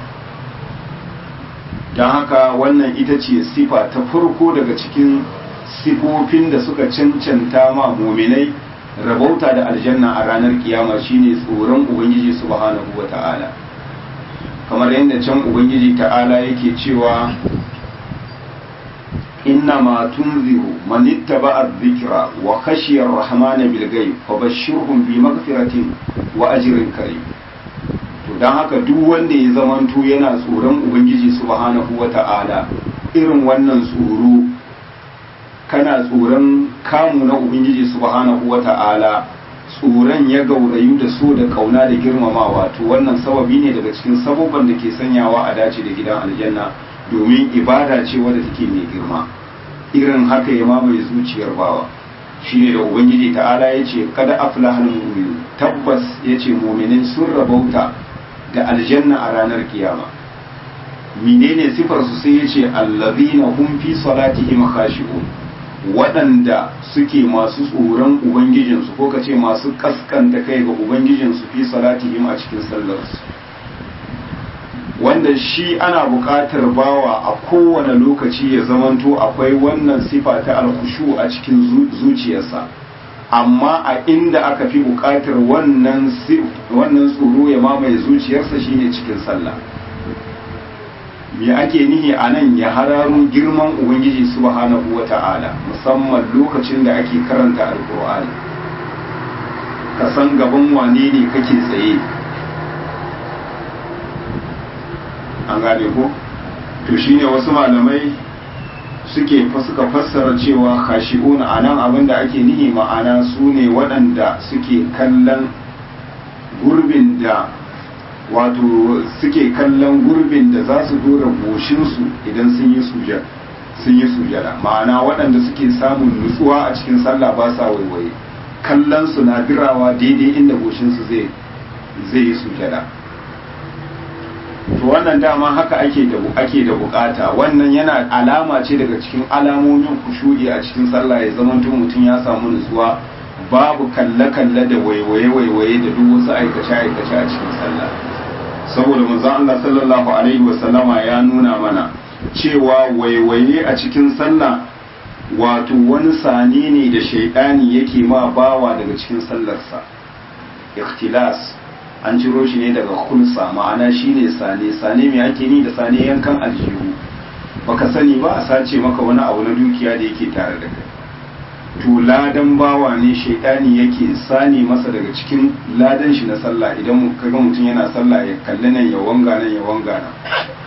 don haka wannan ita ce sifa ta farko daga cikin sifofin da suka cancanta ma muminai rabauta da aljanna a ranar kiyama shine tsoron ubangiji subhanahu wa ta'ala kamar yadda can ubangiji ta'ala yake cewa inna ma tunziru man ittaba'a dhikra wa khashiya ar-rahmana bil ghaib fabashshirhum bi maghfiratin wa ajrin karim to dan haka duk wanda ya zamanto yana tsoron ubangiji subhanahu wa ta'ala irin wannan tsoro kana tsoron kamu na ubangiji subhanahu wa ta'ala tsoron ya gaurayu da so da kauna da girmamawa to wannan sababi ne daga cikin sababban da ke sanyawa a dace da gidan aljanna domin ibada ce wadda take mai girma irin haka ya mamaye zuciyar bawa shine da ubangiji ta'ala ya ce kada aflahal mu'minu tabbas ya ce mu'minin sun rabauta da aljanna a ranar kiyama menene sifar su sai ya ce allazina hum fi salatihim khashi'un waɗanda suke masu tsoron ubangijinsu ko ka ce masu kaskanta kai ga ubangijinsu fi salatihim a cikin sallarsu wanda shi ana buƙatar bawa a kowane lokaci ya zamanto akwai wannan sifa ta alkushu a cikin zuciyarsa amma a inda aka fi buƙatar wannan tsoro ya mamaye zuciyarsa shine cikin sallah me ake nihi a nan ya hararo girman ubangiji subhanahu wa ta'ala musamman lokacin da ake karanta alkur'ani ka san gaban wane ne kake tsaye an gane ko to shine wasu malamai suke suka fassara cewa khashi'un a nan abin da ake nihi ma'ana su ne waɗanda suke kallon gurbin da wato suke kallon gurbin da za su dora goshinsu idan sun yi sujada sun yi sujada ma'ana waɗanda suke samun nutsuwa a cikin sallah ba sa waiwaye kallon su na birawa daidai inda goshinsu zai zai yi sujada to wannan dama haka ake da ake da bukata wannan yana alama ce daga cikin alamomin kushudi a cikin sallah ya zama mutum ya samu nutsuwa babu kalle-kalle da waiwaye-waiwaye da duk wasu aikace-aikace a cikin sallah saboda manzon Allah sallallahu alaihi wasallama ya nuna mana cewa waiwaye a cikin sallah wato wani sani ne da shaidani yake ma bawa daga cikin sallarsa ikhtilas an ciro shi ne daga kulsa ma'ana shine sane sane mai ake ni da sane yankan aljihu baka sani ba a sace maka wani abu na dukiya da yake tare da kai to ladan bawa ne shaidani yake sani masa daga cikin ladan shi na sallah idan kaga mutum yana sallah ya kalli nan ya wanga nan ya wanga nan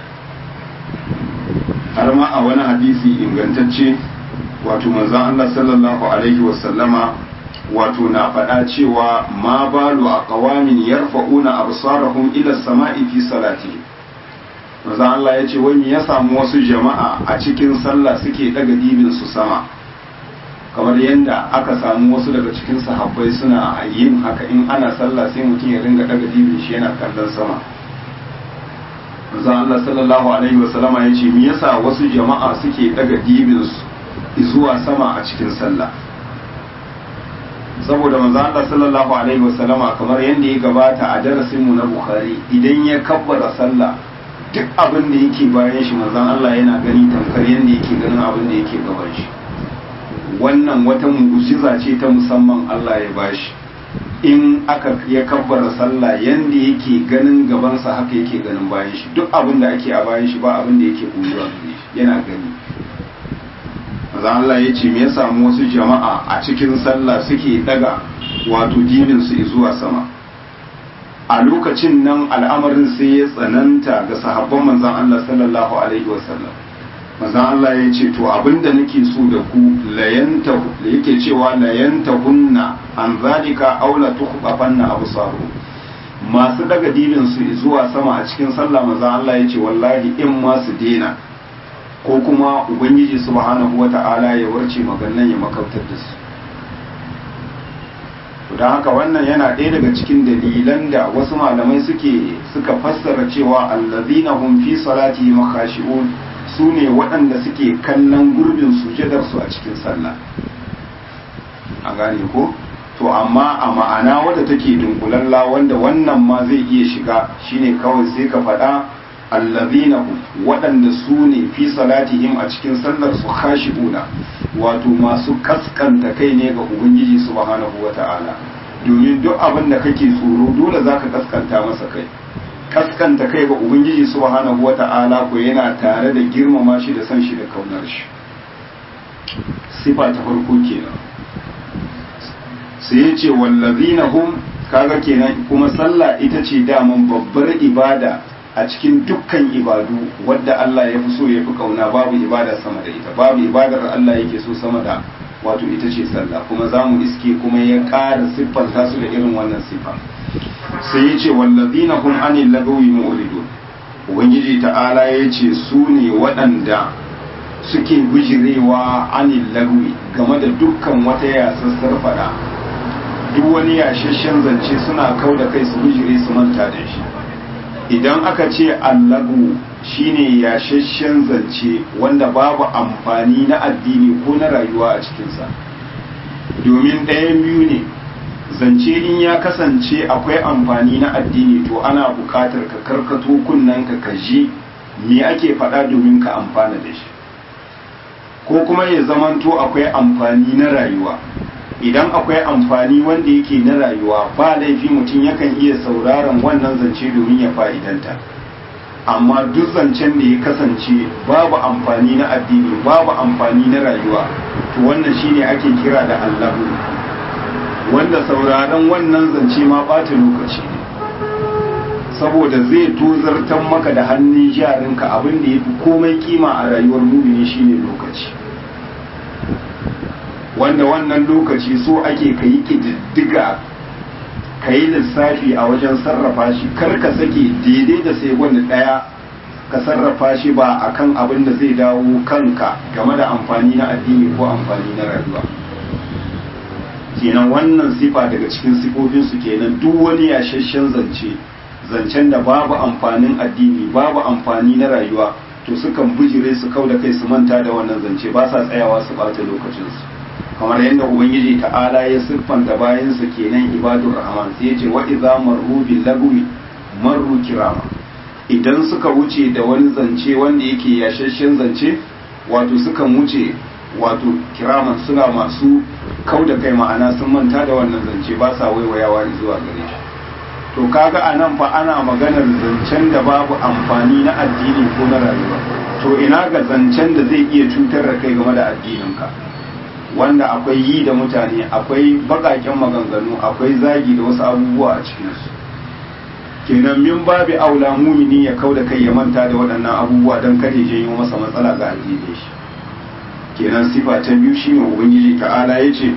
har ma a wani hadisi ingantacce wato manzon Allah sallallahu alaihi wasallama wato na faɗa cewa ma balu a qawamin yarfa'una absarahum ila sama'i fi salati manzon Allah ya ce wani ya samu wasu jama'a a cikin sallah suke daga dibin su sama kamar yadda aka samu wasu daga cikin sahabbai suna yin haka in ana sallah sai mutum ya ringa daga dibin shi yana kallon sama manzon Allah sallallahu alaihi wasallama ya ce me yasa wasu jama'a suke daga dibin su zuwa sama a cikin sallah saboda manzon Allah sallallahu alaihi wasallama kamar yadda ya gabata a darasin mu na Bukhari idan ya kabbara sallah duk abin da yake bayan shi manzon Allah yana gani tamkar yadda yake ganin abin da yake gaban shi wannan wata mu'jiza ce ta musamman Allah ya bashi in aka ya kabbara sallah yanda yake ganin gabansa haka yake ganin bayan shi duk abin da ake a bayan shi ba abin da yake koyuwa yana gani manzo maza Allah ya ce me ya samu wasu jama'a a cikin sallah suke daga wato dinin su zuwa sama a lokacin nan al'amarin sai ya tsananta ga sahabban manzon Allah sallallahu alaihi wasallam manzon Allah ya ce to abinda nake so da ku layanta da yake cewa layanta hunna an zalika aula tukhbafanna absaru masu daga dinin su zuwa sama a cikin sallah manzon Allah ya ce wallahi in ma su dena ko kuma ubangiji subhanahu wata'ala ya warce magannan ya makautar da su don haka wannan yana ɗaya daga cikin dalilan da wasu malamai suke suka fassara cewa allazina hum fi salati makhashi'un su ne waɗanda suke kallon gurbin sujadarsu a cikin sallah a gane ko to amma a ma'ana wadda take dunkulalla wanda wannan ma zai iya shiga shine kawai sai ka faɗa allazina hum waɗanda su ne fi salatihim a cikin sallar su khashi'una wato masu kaskanta kai ne ga ubangiji subhanahu wata'ala domin duk abin da kake tsoro dole zaka kaskanta masa kai kaskanta kai ga ubangiji subhanahu wata'ala ko yana tare da girmama shi da san shi da kaunar shi sifa ta farko kenan sai ya ce wallazina hum kaga kenan kuma sallah ita ce daman babbar ibada a cikin dukkan ibadu wadda Allah ya fi so ya fi kauna babu ibada sama da ita babu ibadar Allah yake so sama da wato ita ce sallah kuma za mu iske kuma ya ƙara siffanta su da irin wannan siffa sai ya ce wallazina hum anil lagawi mu'ridun ubangiji ta'ala ya ce su ne waɗanda suke bijirewa anil lagawi game da dukkan wata yasassar fada duk wani yashashen zance suna kau da kai su bijire su manta da shi idan aka ce allagu shine yashashen zance wanda babu amfani na addini ko na rayuwa a cikinsa domin ɗayan biyu ne zance in ya kasance akwai amfani na addini to ana buƙatar ka karkato kunnen ka kaji me ake faɗa domin ka amfana da shi ko kuma ya zamanto akwai amfani na rayuwa idan akwai amfani wanda yake na rayuwa ba laifi mutum yakan iya sauraron wannan zance domin ya fa'idanta amma duk zancen da ya kasance babu amfani na addini babu amfani na rayuwa to wannan shine ake kira da allahu wanda sauraron wannan zance ma ɓata lokaci ne saboda zai tozartan maka da hannun jarinka abin da ya fi komai kima a rayuwar mumini shine lokaci wanda wannan lokaci so ake ka yi ƙididdiga ka yi lissafi a wajen sarrafa shi kar ka sake daidai da sai wanda ɗaya ka sarrafa shi ba a kan abin da zai dawo kanka game da amfani na addini ko amfani na rayuwa kenan wannan sifa daga cikin sifofinsu kenan duk wani yashashen zance zancen da babu amfanin addini babu amfani na rayuwa to sukan bijire su kau da kai su manta da wannan zance ba sa tsayawa su ɓata lokacinsu kamar yadda ubangiji ta'ala ya siffanta bayansa kenan ibadur rahman sai ya ce wa idza marru bil lagwi marru kirama idan suka wuce da wani zance wanda yake yashashen zance wato sukan wuce wato kiraman suna masu kau da kai ma'ana sun manta da wannan zance ba sa waiwayawa zuwa gare shi to kaga a nan fa ana maganar zancen da babu amfani na addini ko na rayuwa to ina ga zancen da zai iya cutar da kai game da addininka wanda akwai yi da mutane akwai bakaken maganganu akwai zagi da wasu abubuwa a cikinsu kenan min babu aula mumini ya kau da kai ya manta da waɗannan abubuwa don kada ya janyo masa matsala ga addinin shi kenan sifa ta biyu shine ubangiji ta'ala ya ce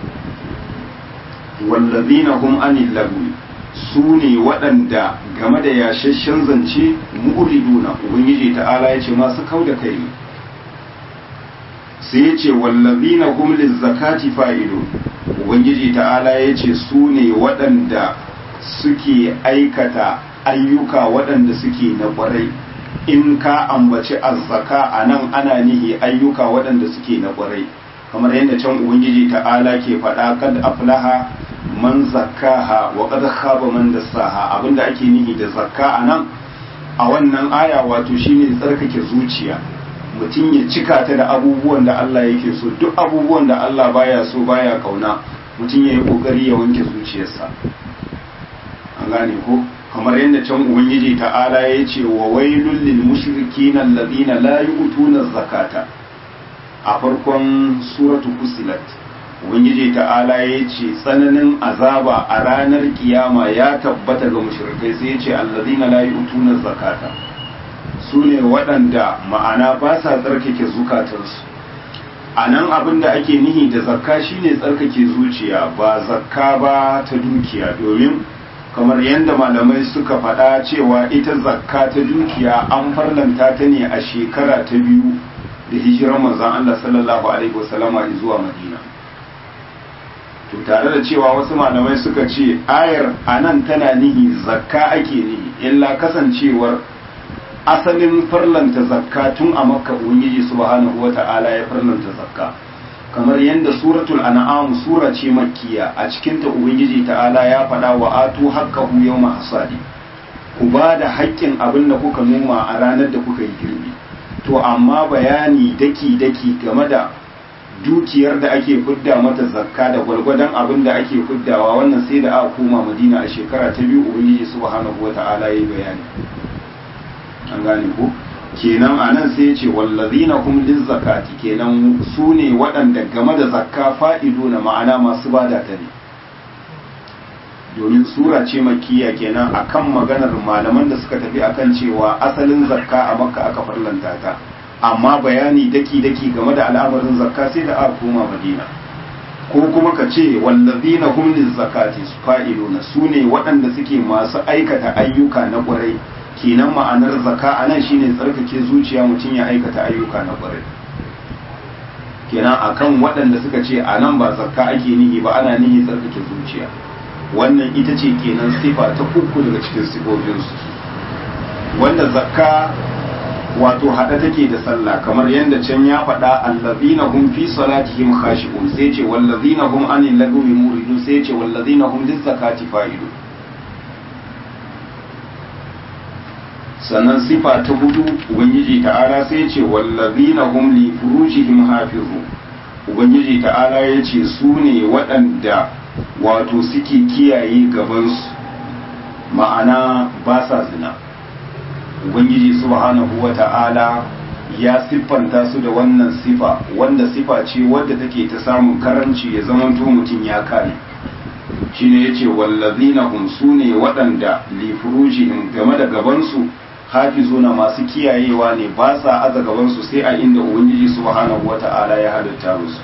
wallazina hum anil lagwi su ne waɗanda game da yashashen zance mu'riduna ubangiji ta'ala ya ce masu kau da kai sai ya ce wallazina hum lizzakati fa'ilun ubangiji ta'ala ya ce su ne waɗanda suke aikata ayyuka waɗanda suke na ƙwarai in ka ambaci azzaka a nan ana nihi ayyuka waɗanda suke na ƙwarai kamar yadda can ubangiji ta'ala ke faɗa kad aflaha man zakkaha wa qad khaba man dassaha abinda ake nihi da zakka a nan a wannan aya wato shine tsarkake zuciya mutum ya cika ta da abubuwan da Allah yake so duk abubuwan da Allah baya so baya kauna mutum ya yi kokari ya wanke zuciyarsa an gane ko kamar yadda can ubangiji ta'ala ya ce wa wailul lil mushrikin alladhina la yu'tuna zakata a farkon suratu fusilat ubangiji ta'ala ya ce tsananin azaba a ranar kiyama ya tabbata ga mushrikai sai ya ce allazina la yu'tuna zakata su ne waɗanda ma'ana ba sa tsarkake zukatansu a nan abin da ake nihi da zakka shine tsarkake zuciya ba zakka ba ta dukiya domin kamar yadda malamai suka faɗa cewa ita zakka ta dukiya an farlanta ta ne a shekara ta biyu da hijirar manzon Allah sallallahu alaihi wasallama zuwa Madina to tare da cewa wasu malamai suka ce ayar anan tana nihi zakka ake nihi illa kasancewar asalin farlanta zakka tun a makka ubangiji subhanahu wata'ala ya farlanta zakka kamar yadda suratul an'am sura ce makkiya a cikin ta ubangiji ta'ala ya faɗa wa atu haqqahu yawma hasadi ku ba da haƙƙin abin da kuka noma a ranar da kuka yi girbi to amma bayani daki daki game da dukiyar da ake fidda mata zakka da gwargwadon abin da ake fiddawa wannan sai da aka koma madina a shekara ta biyu ubangiji subhanahu wata'ala ya yi bayani an gane ko kenan a nan sai ce wallazina hum zakati kenan su ne waɗanda game da zakka fa'ido na ma'ana masu bada ta ne domin sura ce makiya kenan akan maganar malaman da suka tafi akan cewa asalin zakka a makka aka farlanta ta amma bayani daki-daki game da al'amarin zakka sai da aka koma madina ko kuma ka ce wallazina hum zakati fa'iduna su ne waɗanda suke masu aikata ayyuka na ƙwarai kenan ma'anar zaka a nan shine tsarkake zuciya mutum ya aikata ayyuka na ƙwarai kenan akan waɗanda suka ce a nan ba zakka ake nihi ba ana nihi tsarkake zuciya wannan ita ce kenan sifa ta uku daga cikin sifofinsu wanda zakka wato haɗa take da sallah kamar yadda can ya faɗa allazina hum fi salatihim khashi'un sai ce wallazina hum anil lagwi muridun sai ce wallazina hum lizzakati fa'ilun sannan sifa ta hudu ubangiji ta'ala sai ce wallazina hum li furujihim hafizu ubangiji ta'ala ya ce su ne waɗanda wato suke kiyaye gabansu ma'ana ba sa zina ubangiji subhanahu wa ta'ala ya siffanta su da wannan sifa wanda sifa ce wadda take ta samun karanci ya zamanto mutum ya kare shine yace wallazina hum sune waɗanda li furujihim game da gabansu hafizuna masu kiyayewa ne ba sa aza gabansu sai a inda ubangiji subhanahu wata'ala ya halitta musu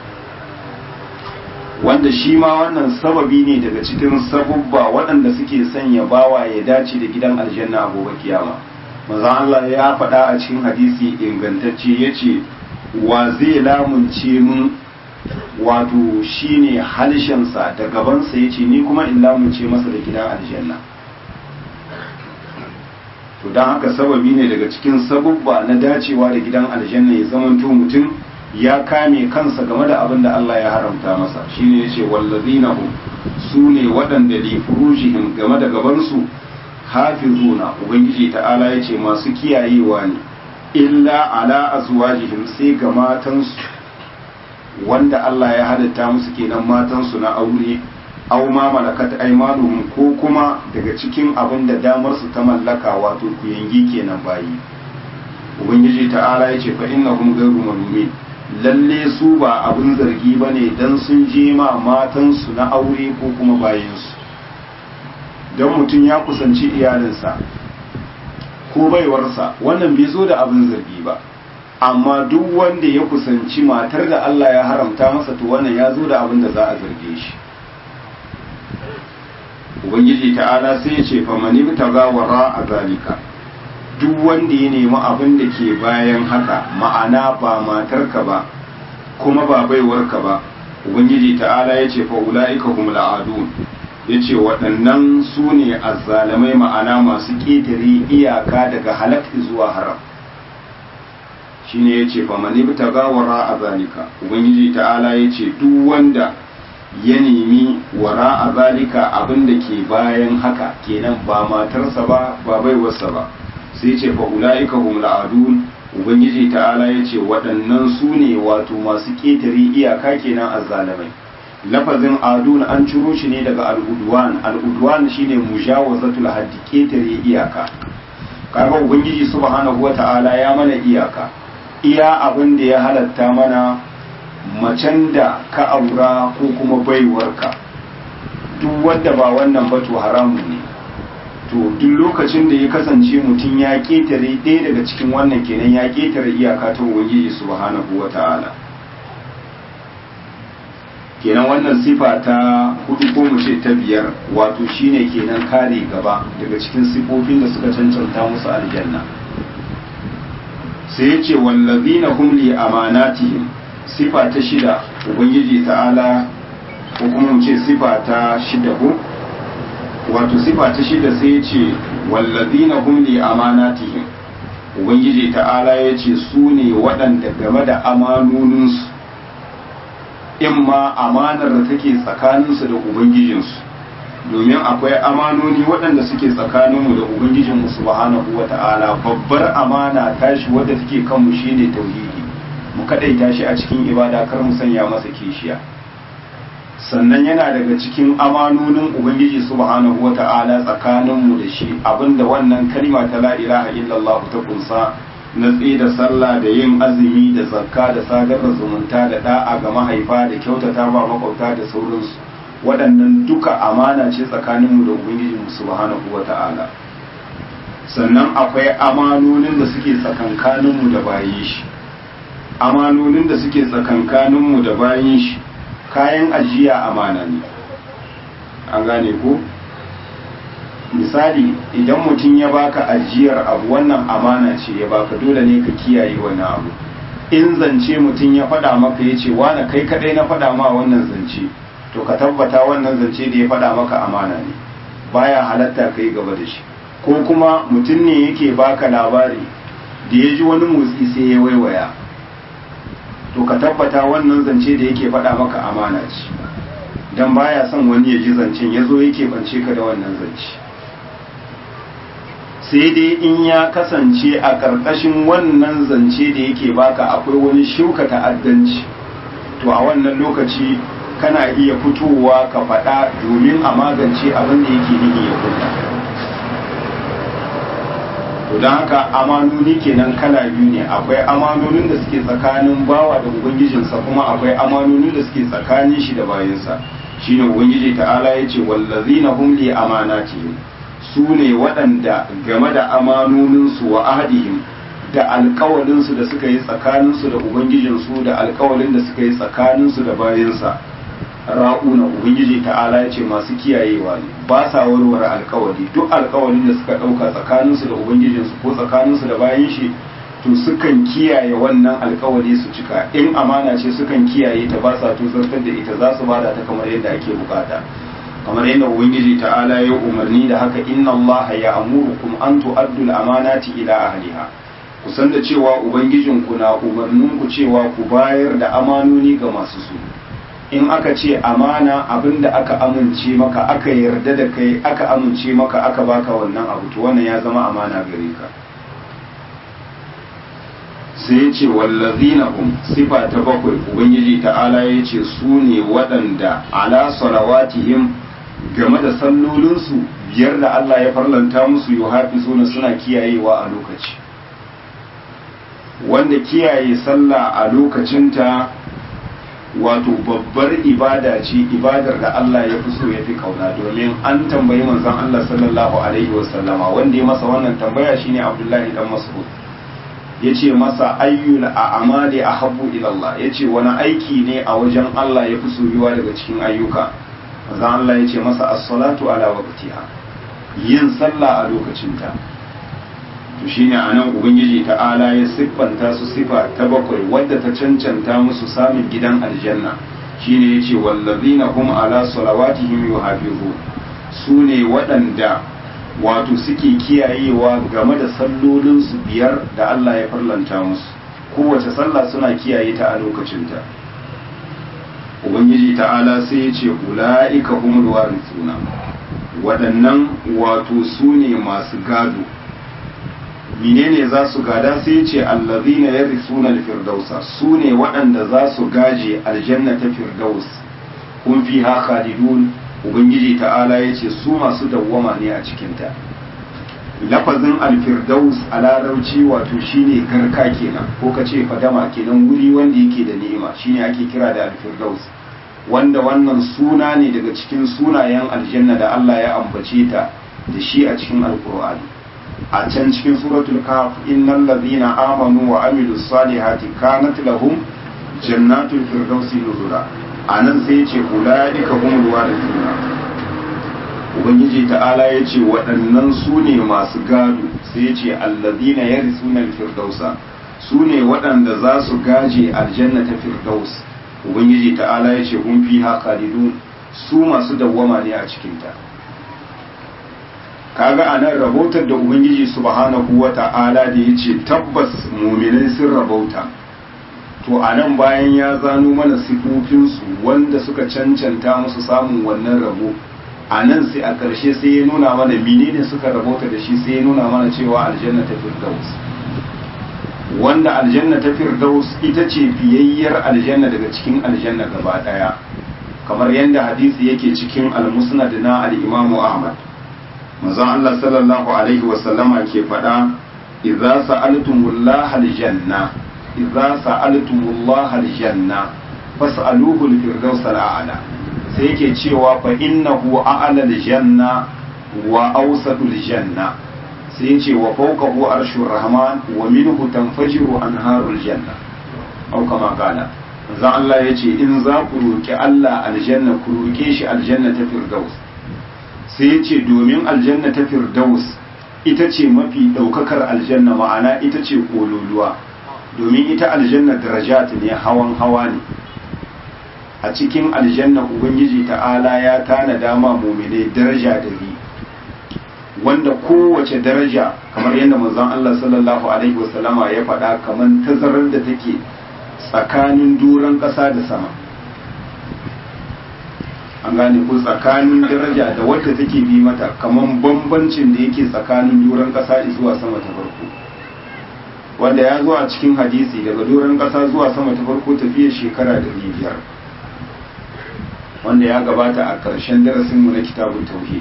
wanda shi ma wannan sababi ne daga cikin sabubba waɗanda suke sanya bawa ya dace da gidan aljanna a gobe kiyama manzon Allah ya faɗa a cikin hadisi ingantacce yace wa zai lamunce mun wato shine halshensa da gabansa yace ni kuma in lamunce masa da gidan aljanna to don haka sababi ne daga cikin sabubba na dacewa da gidan aljanna ya zamanto mutum ya kame kansa game da abin da Allah ya haramta masa shine yace wallazina hum su ne waɗanda li furujihim game da gabansu hafizuna ubangiji ta'ala yace masu kiyayewa ne illa ala azwajihim sai ga matansu wanda Allah ya halitta musu kenan matansu na aure aw ma malakat aymanuhum ko kuma daga cikin abin da damar su ta mallaka wato kuyangi kenan bayi ubangiji ta'ala yace fa innahum ghayru malumin lalle su ba abin zargi bane dan sun je ma matan su na aure ko kuma bayin su dan mutum ya kusanci iyalinsa ko baiwarsa wannan bai zo da abin zargi ba amma duk wanda ya kusanci matar da Allah ya haramta masa to wannan ya zo da abin da za a zarge shi ubangiji ta'ala sai ya ce famani ta gawara a zalika duk wanda ya nemi abin da ke bayan haka ma'ana ba matarka ba kuma ba baiwarka ba ubangiji ta'ala ya ce fa'ula'ika hum la'adun ya ce waɗannan su ne azzalamai ma'ana masu ƙetare iyaka daga halak zuwa haram shine ya ce famani ta gawara a zalika ubangiji ta'ala ya ce duk wanda ya nemi wara a zalika abin da ke bayan haka kenan ba matarsa ba ba baiwarsa ba sai ce fa ula'ika hum la'adun ubangiji ta'ala ya ce waɗannan su ne wato masu ƙetare iyaka kenan azzalamai lafazin adun an ciro shi ne daga al'udwan al'udwan shine mujawazatul haddi ƙetare iyaka kaga ubangiji subhanahu wata'ala ya mana iyaka iya abin da ya halatta mana macen da ka aura ko kuma baiwarka duk wanda ba wannan ba to haramun ne to duk lokacin da ya kasance mutum ya ketare ɗaya daga cikin wannan kenan ya ketare iyaka ta ubangiji subhanahu wata'ala kenan wannan sifa ta hudu ko mu ce ta biyar wato shine kenan kare gaba daga cikin sifofin da suka cancanta musu aljanna sai ya ce wallazina hum li amanatihim sifa ta shida ubangiji ta'ala ko kuma mu ce sifa ta shida ko wato sifa ta shida sai ya ce wallazina hum li amanatihim ubangiji ta'ala ya ce su ne waɗanda game da amanoninsu in ma amanar da take tsakaninsu da ubangijinsu domin akwai amanoni waɗanda suke tsakaninmu da ubangijinmu subhanahu wa ta'ala babbar amana tashi wadda take kanmu shine tauhidi mu kadaita shi a cikin ibada kar mu sanya masa kishiya sannan yana daga cikin amanonin ubangiji subhanahu wa ta'ala tsakaninmu da shi abinda wannan kalma ta la ilaha illallah ta kunsa na tsaye da sallah da yin azumi da zakka da sadar da zumunta da da'a ga mahaifa da kyautata ba makwabta da sauransu waɗannan duka amana ce tsakaninmu da ubangijinmu subhanahu wa ta'ala sannan akwai amanonin da suke tsakankaninmu da bayin shi amanonin da suke tsakankaninmu da bayin shi kayan ajiya amana ne an gane ko misali idan mutum ya baka ajiyar abu wannan amana ce ya baka dole ne ka kiyaye wani abu in zance mutum ya faɗa maka ya ce wane kai kaɗai na faɗa ma wannan zance to ka tabbata wannan zance da ya faɗa maka amana ne baya halatta ka yi gaba da shi ko kuma mutum ne yake baka labari da ya ji wani motsi sai ya waiwaya to ka tabbata wannan zance da yake faɗa maka amana ce don baya son wani ya ji zancen ya zo yake bance ka da wannan zance sai dai in ya kasance a ƙarƙashin wannan zance da yake baka akwai wani shuka ta'addanci to a wannan lokaci kana iya fitowa ka faɗa domin a magance abin da yake nihi ya kunna to don haka amanoni kenan kala biyu ne akwai amanonin da suke tsakanin bawa da ubangijinsa kuma akwai amanonin da suke tsakanin shi da bayansa shine ubangiji ta'ala ya ce wallazina hum li amanatihim su ne waɗanda game da amanoninsu wa ahadihim da alkawalinsu da suka yi tsakaninsu da ubangijinsu da alkawalin da suka yi tsakaninsu da bayansa ra'una ubangiji ta'ala ya ce masu kiyayewa ne ba sa warware alkawali duk alkawalin da suka ɗauka tsakaninsu da ubangijinsu ko tsakaninsu da bayan shi to sukan kiyaye wannan alkawali su cika in amana ce sukan kiyaye ta ba sa tuzartar da ita za su bada ta kamar yadda ake bukata kamar yadda ubangiji ta'ala ya umarni da haka inna allaha ya amurukum an tu'addu al-amanati ila ahliha ku san da cewa ubangijinku na umarnin ku cewa ku bayar da amanoni ga masu su in aka ce amana abinda aka amince maka aka yarda da kai aka amince maka aka baka wannan abu to wannan ya zama amana gare ka sai ya ce wallazina hum sifa ta bakwai ubangiji ta'ala ya ce su ne waɗanda ala salawatihim game da sallolinsu biyar da Allah ya farlanta musu yi suna suna kiyayewa a lokaci wanda kiyaye sallah a lokacinta wato babbar ibada ce ibadar da Allah ya fi so ya fi kauna domin an tambayi manzon Allah sallallahu alaihi wasallama wanda ya masa wannan tambaya shine Abdullahi dan Mas'ud yace masa ayyul a'mali ahabbu ila Allah yace wani aiki ne a wajen Allah ya fi soyuwa daga cikin ayyuka manzon Allah yace masa as-salatu ala waqtiha yin sallah a lokacinta to shine anan ubangiji ta'ala ya siffanta su sifa ta bakwai wadda ta cancanta musu samun gidan aljanna shine yace wallazina hum ala salawatihim yuhafizun su ne waɗanda wato suke kiyayewa game da sallolinsu biyar da Allah ya farlanta musu kowace sallah suna kiyaye ta a lokacinta ubangiji ta'ala sai ya ce ula'ika humul warithuna waɗannan wato su ne masu gado menene za su gada sai ya ce allazina yarithuna al-firdausa su ne waɗanda za su gaje aljanna ta firdaus kun fiha khalidun ubangiji ta'ala ya ce su masu dawwama ne a cikinta lafazin alfirdaus a larabci wato shine garka kenan ko ka ce fadama kenan wuri wanda yake da ni'ima shine ake kira da alfirdaus wanda wannan suna ne daga cikin sunayen aljanna da Allah ya ambace ta da shi a cikin alkur'ani a can cikin suratul kahf innal ladhina amanu wa amilus salihati kanat lahum jannatul firdausi nuzula anan sai ya ce ulaika humul warithuna ubangiji ta'ala ya ce waɗannan su ne masu gado sai ya ce allazina yarisuna firdausa su ne waɗanda za su gaje aljanna ta firdaus ubangiji ta'ala ya ce hun fi khalidun su masu dawwama ne a cikinta kaga a nan rahotar da ubangiji subhanahu wa ta'ala da ya ce tabbas muminai sun rabauta to a nan bayan ya zano mana sifofinsu wanda suka cancanta musu samun wannan rabo a nan sai a ƙarshe sai ya nuna mana menene suka rabauta da shi sai ya nuna mana cewa aljanna ta firdaus wanda aljanna ta firdaus ita ce fiyayyar aljanna daga cikin aljanna gaba ɗaya kamar yadda hadisi yake cikin almusnad na al-imamu ahmad manzon Allah sallallahu alaihi wa sallama ke faɗa idza sa'altumullaha aljanna idza sa'altumullaha aljanna fas'aluhu al-firdaus al-a'la sai yake cewa fa innahu a'la al-janna wa awsatu al-janna sai yace wa fawqahu arshur rahman wa minhu tanfajiru anharul janna au kama kana zan Allah yace in za ku roki Allah aljanna ku roke shi aljanna ta firdaus sai yace domin aljanna ta firdaus ita ce mafi daukakar aljanna ma'ana ita ce kololuwa domin ita aljanna darajat ne hawan hawa ne a cikin aljanna ubangiji ta'ala ya tana dama mumine daraja dari wanda kowace daraja kamar yadda manzon Allah sallallahu alaihi wasallama ya faɗa kamar tazarar da take tsakanin doron ƙasa da sama an gane ko tsakanin daraja da wadda take bi mata kamar bambancin da yake tsakanin doron ƙasa zuwa sama ta farko wanda ya zo a cikin hadisi daga doron ƙasa zuwa sama ta farko tafiyar shekara da biyar wanda ya gabata a ƙarshen darasinmu na kitabun tauhid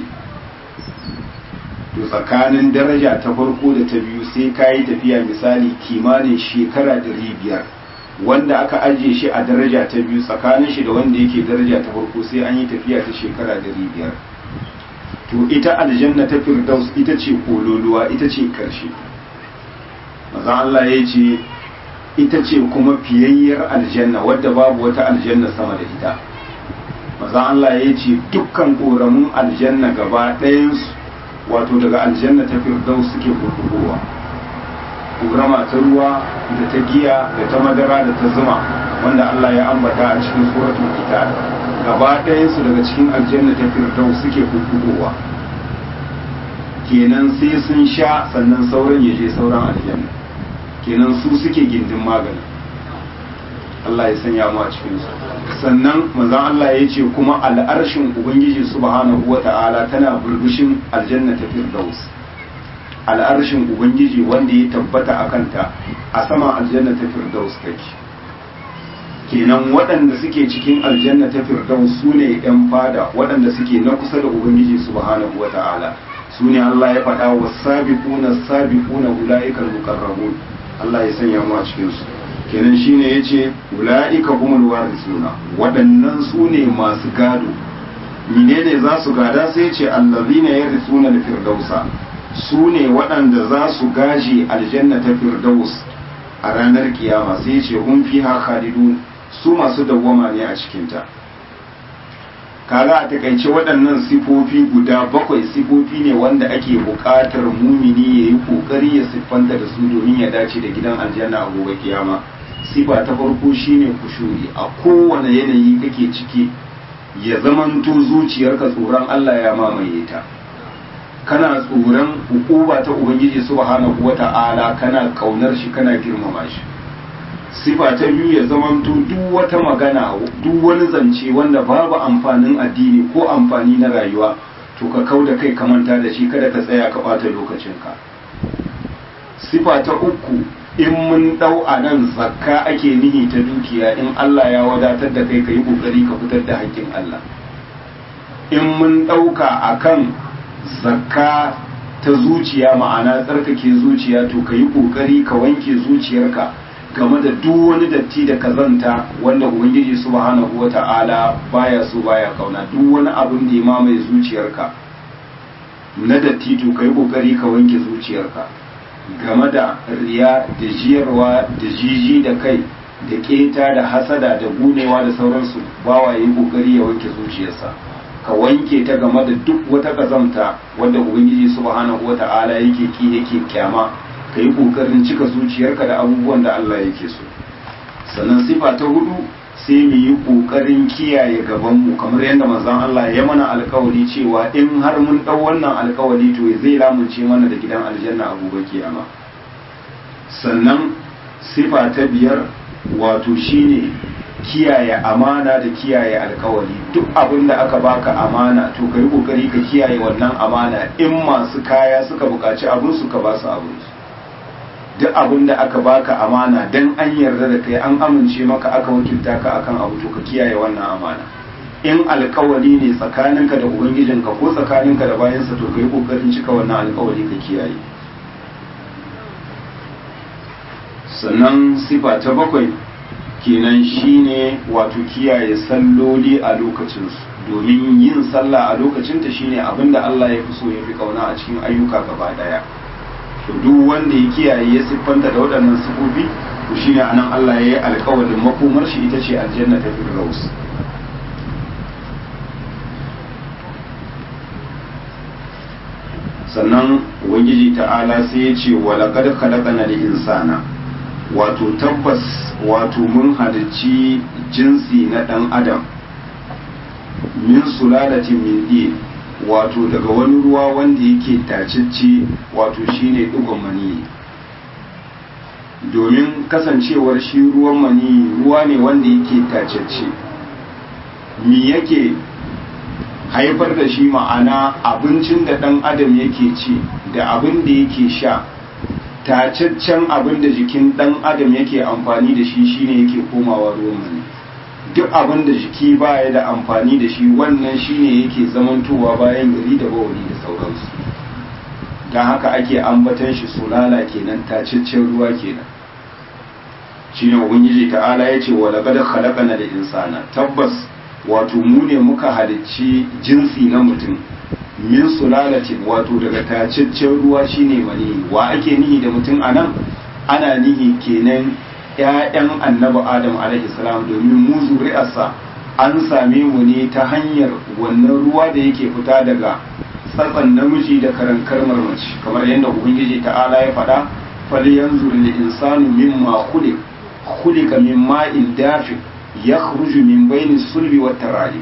to tsakanin daraja ta farko da ta biyu sai ka yi tafiya misali kimanin shekara ɗari biyar wanda aka ajiye shi a daraja ta biyu tsakanin shi da wanda yake daraja ta farko sai an yi tafiya ta shekara ɗari biyar to ita aljanna ta firdaus ita ce kololuwa ita ce ƙarshe maza Allah ya ce ita ce kuma fiyayyar aljanna wadda babu wata aljanna sama da ita maza Allah ya ce dukkan ƙoramun aljanna gaba ɗayansu wato daga aljanna ta firdaus suke kurkukowa ƙorama ta ruwa da ta giya da ta madara da ta zuma wanda Allah ya ambata a cikin suratul kitab gaba ɗayansu daga cikin aljanna ta firdaus suke kurkukowa kenan sai sun sha sannan sauran ya je sauran aljanna kenan su suke gindin magani Allah ya sanya mu a cikin su sannan manzon Allah ya ce kuma al'arshin ubangiji subhanahu wata'ala tana burbushin aljanna ta firdaus al'arshin ubangiji wanda ya tabbata a kanta a saman aljanna ta firdaus take kenan waɗanda suke cikin aljanna ta firdaus su ne ‘yan fada waɗanda suke na kusa da ubangiji subhanahu wata'ala su ne Allah ya faɗa wa sabiquna sabiquna ula'ikal muqarrabun Allah ya sanya mu a cikin su kenan shine yace ulaika humul warisuna waɗannan su ne masu gado menene za su gada sai yace allazina yarisuna al-firdausa su ne waɗanda za su gaji aljanna ta firdaus a ranar kiyama sai yace hum fiha khalidun su masu dawwama ne a cikin ta kaga a takaice waɗannan sifofi guda bakwai sifofi ne wanda ake buƙatar mumini ya yi ƙoƙari ya siffanta da su domin ya dace da gidan aljanna a gobe kiyama sifa ta farko shine kushuri a kowane yanayi kake ciki ya zamanto zuciyarka tsoron Allah ya mamaye ta kana tsoron hukuma ta ubangiji subhanahu wata'ala kana kaunar shi kana girmama shi sifa ta biyu ya zamanto duk wata magana duk wani zance wanda babu amfanin addini ko amfani na rayuwa to ka kau da kai ka manta da shi kada ka tsaya ka bata lokacinka sifa ta uku in mun dau a nan zakka ake nihi ta dukiya in Allah ya wadatar da kai ka yi kokari ka fitar da haƙƙin Allah in mun ɗauka akan zakka ta zuciya ma'ana tsarkake zuciya to ka yi ƙoƙari ka wanke zuciyarka game da duk wani datti da kazanta wanda ubangiji subhanahu wata'ala baya so baya kauna duk wani abin da ya mamaye zuciyarka na datti to ka yi ƙoƙari ka wanke zuciyarka game da riya da jiyarwa da jiji da kai da keta da hasada da gunewa da sauransu bawa yi ƙoƙari ya wanke zuciyarsa ka wanke ta game da duk wata kazamta wanda ubangiji subhanahu wata'ala yake ki yake kyama ka yi ƙoƙarin cika zuciyarka da abubuwan da Allah yake so sannan sifa ta hudu sai mu yi ƙoƙarin kiyaye gabanmu kamar yadda manzon Allah ya mana alkawari cewa in har mun ɗau wannan alkawari to zai lamunce mana da gidan aljanna a gobe kiyama sannan sifa ta biyar wato shine kiyaye amana da kiyaye alkawari duk abin da aka baka amana to ka yi kokari ka kiyaye wannan amana in masu kaya suka buƙaci abin su ka ba su abin su duk abin da aka baka amana dan an yarda da kai an amince maka aka wakilta ka akan abu to ka kiyaye wannan amana in alkawari ne tsakaninka da ubangijinka ko tsakaninka da bayansa to ka yi kokarin cika wannan alkawari ka kiyaye sannan sifa ta bakwai kenan shine wato kiyaye salloli a lokacinsu domin yin sallah a lokacinta shine abinda Allah ya fi so ya fi kauna a cikin ayyuka gaba daya to duk wanda ya kiyaye ya siffanta da waɗannan sifofi to shine anan Allah ya yi alƙawarin makomar shi ita ce aljanna ta firdaus sannan ubangiji ta'ala sai ya ce wa laqad khalaqana al-insana wato tabbas wato mun halicci jinsi na ɗan adam min sulalatin min din wato daga wani ruwa wanda yake tacicci wato shine ɗigon mani domin kasancewar shi ruwan mani ruwa ne wanda yake tacicci mi yake haifar da shi ma'ana abincin da ɗan adam yake ci da abin da yake sha tacaccen abin da jikin ɗan adam yake amfani da shi shine yake komawa ruwan mani duk abin da jiki baya da amfani da shi wannan shine yake zamantowa bayan gari da bawani da sauransu don haka ake ambatan shi sulala kenan tacaccen ruwa kenan shine ubangiji ta'ala ya ce wa laqad khalaqana da insana tabbas wato mu ne muka halicci jinsi na mutum min sulalatin wato daga tacaccen ruwa shine mani wa ake nihi da mutum anan ana nihi kenan ƴaƴan annabi adam alaihi salam domin mu zuri'arsa an same mu ne ta hanyar wannan ruwa da yake fita daga tsatsan namiji da karankar mace kamar yadda ubangiji ta'ala ya faɗa falyanzur lil insanu mimma khuliq khuliqa min ma'in dafiq yakhruju min bayni sulbi wat tarayib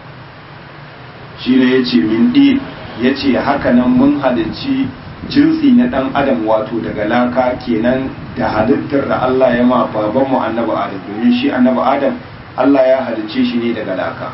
shine yace min din yace haka nan mun halicci jinsi na dan adam wato daga laka kenan da halittar da Allah ya ma baban mu annabi adam domin shi annabi adam Allah ya halicce shi ne daga laka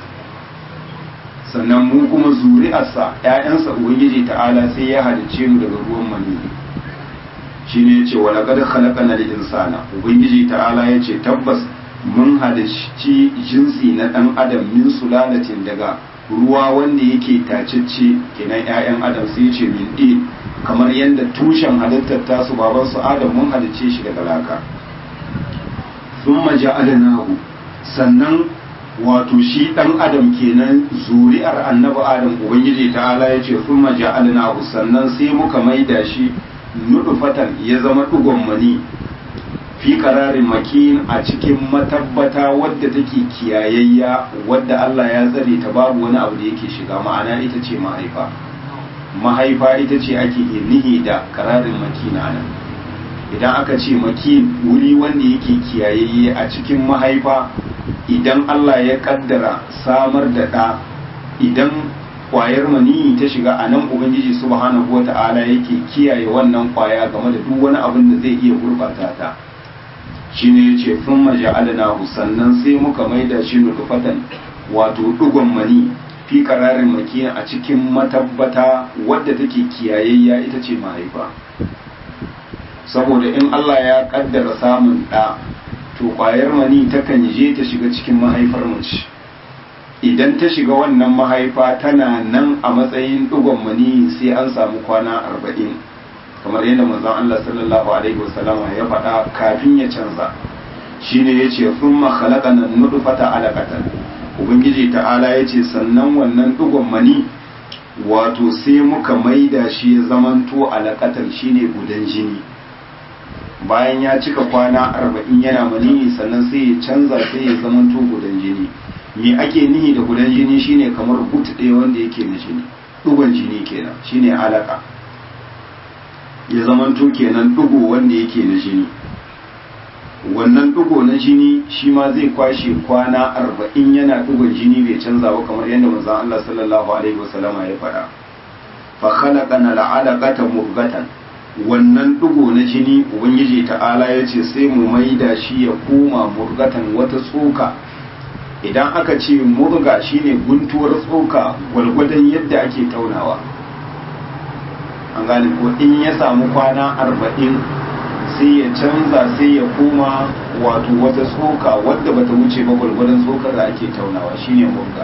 sannan mu kuma zuri'arsa ƴaƴansa ubangiji ta'ala sai ya halicce mu daga ruwan maniyyi shine yace wa laqad khalaqana al-insana ubangiji ta'ala yace tabbas mun halicci jinsi na dan adam min sulalatin daga ruwa wanda yake tacicce kenan ƴaƴan adam sai yace min din kamar yadda tushen halittar tasu baban su adam mun halicce shi daga laka thumma ja'alnahu sannan wato shi dan adam kenan zuri'ar annabi adam ubangiji ta'ala yace thumma ja'alnahu sannan sai muka maida shi nudufatan ya zama dugon mani fi kararin makin a cikin matabbata wadda take kiyayayya wadda Allah ya tsare ta babu wani abu da yake shiga ma'ana ita ce mahaifa mahaifa ita ce ake nihi da kararin makin nan idan aka ce makin wuri wanda yake kiyayayye a cikin mahaifa idan Allah ya kaddara samar da ɗa idan kwayar maniyi ta shiga a nan ubangiji subhanahu wa ta'ala yake kiyaye wannan kwaya game da duk wani abin da zai iya gurbata ta shine yace sun maja'alnahu sannan sai muka maida shi nutfatan wato dugon mani fi qararin makiya a cikin matabbata wadda take kiyayayya ita ce mahaifa saboda in Allah ya kaddara samun ɗa to kwayar mani takan je ta shiga cikin mahaifar mace idan ta shiga wannan mahaifa tana nan a matsayin ɗigon mani sai an samu kwana arba'in kamar yadda manzon Allah sallallahu alaihi wasallama ya faɗa kafin ya canza shine yace thumma khalaqana nutfata alaqatan ubangiji ta'ala yace sannan wannan ɗigon mani wato sai muka maida shi ya zamanto alaqatan shine gudan jini bayan ya cika kwana arba'in yana maniyi sannan sai ya canza sai ya zamanto gudan jini me ake nihi da gudan jini shine kamar but ɗaya wanda yake na jini ɗugon jini kenan shine alaka ya zamanto kenan ɗugo wanda yake na jini wannan ɗugo na jini shi ma zai kwashe kwana arba'in yana ɗugon jini bai canza ba kamar yadda manzon Allah sallallahu alaihi wasallama ya faɗa fa khalaqana al'alaqata murghatan wannan ɗigo na jini ubangiji ta'ala ya ce sai mu maida shi ya koma murgatan wata tsoka idan aka ce murga shine guntuwar tsoka gwalgwadon yadda ake taunawa an gane ko in ya samu kwana arba'in sai ya canza sai ya koma wato wata tsoka wadda bata wuce ba gwalgwadon tsokar da ake taunawa shine murga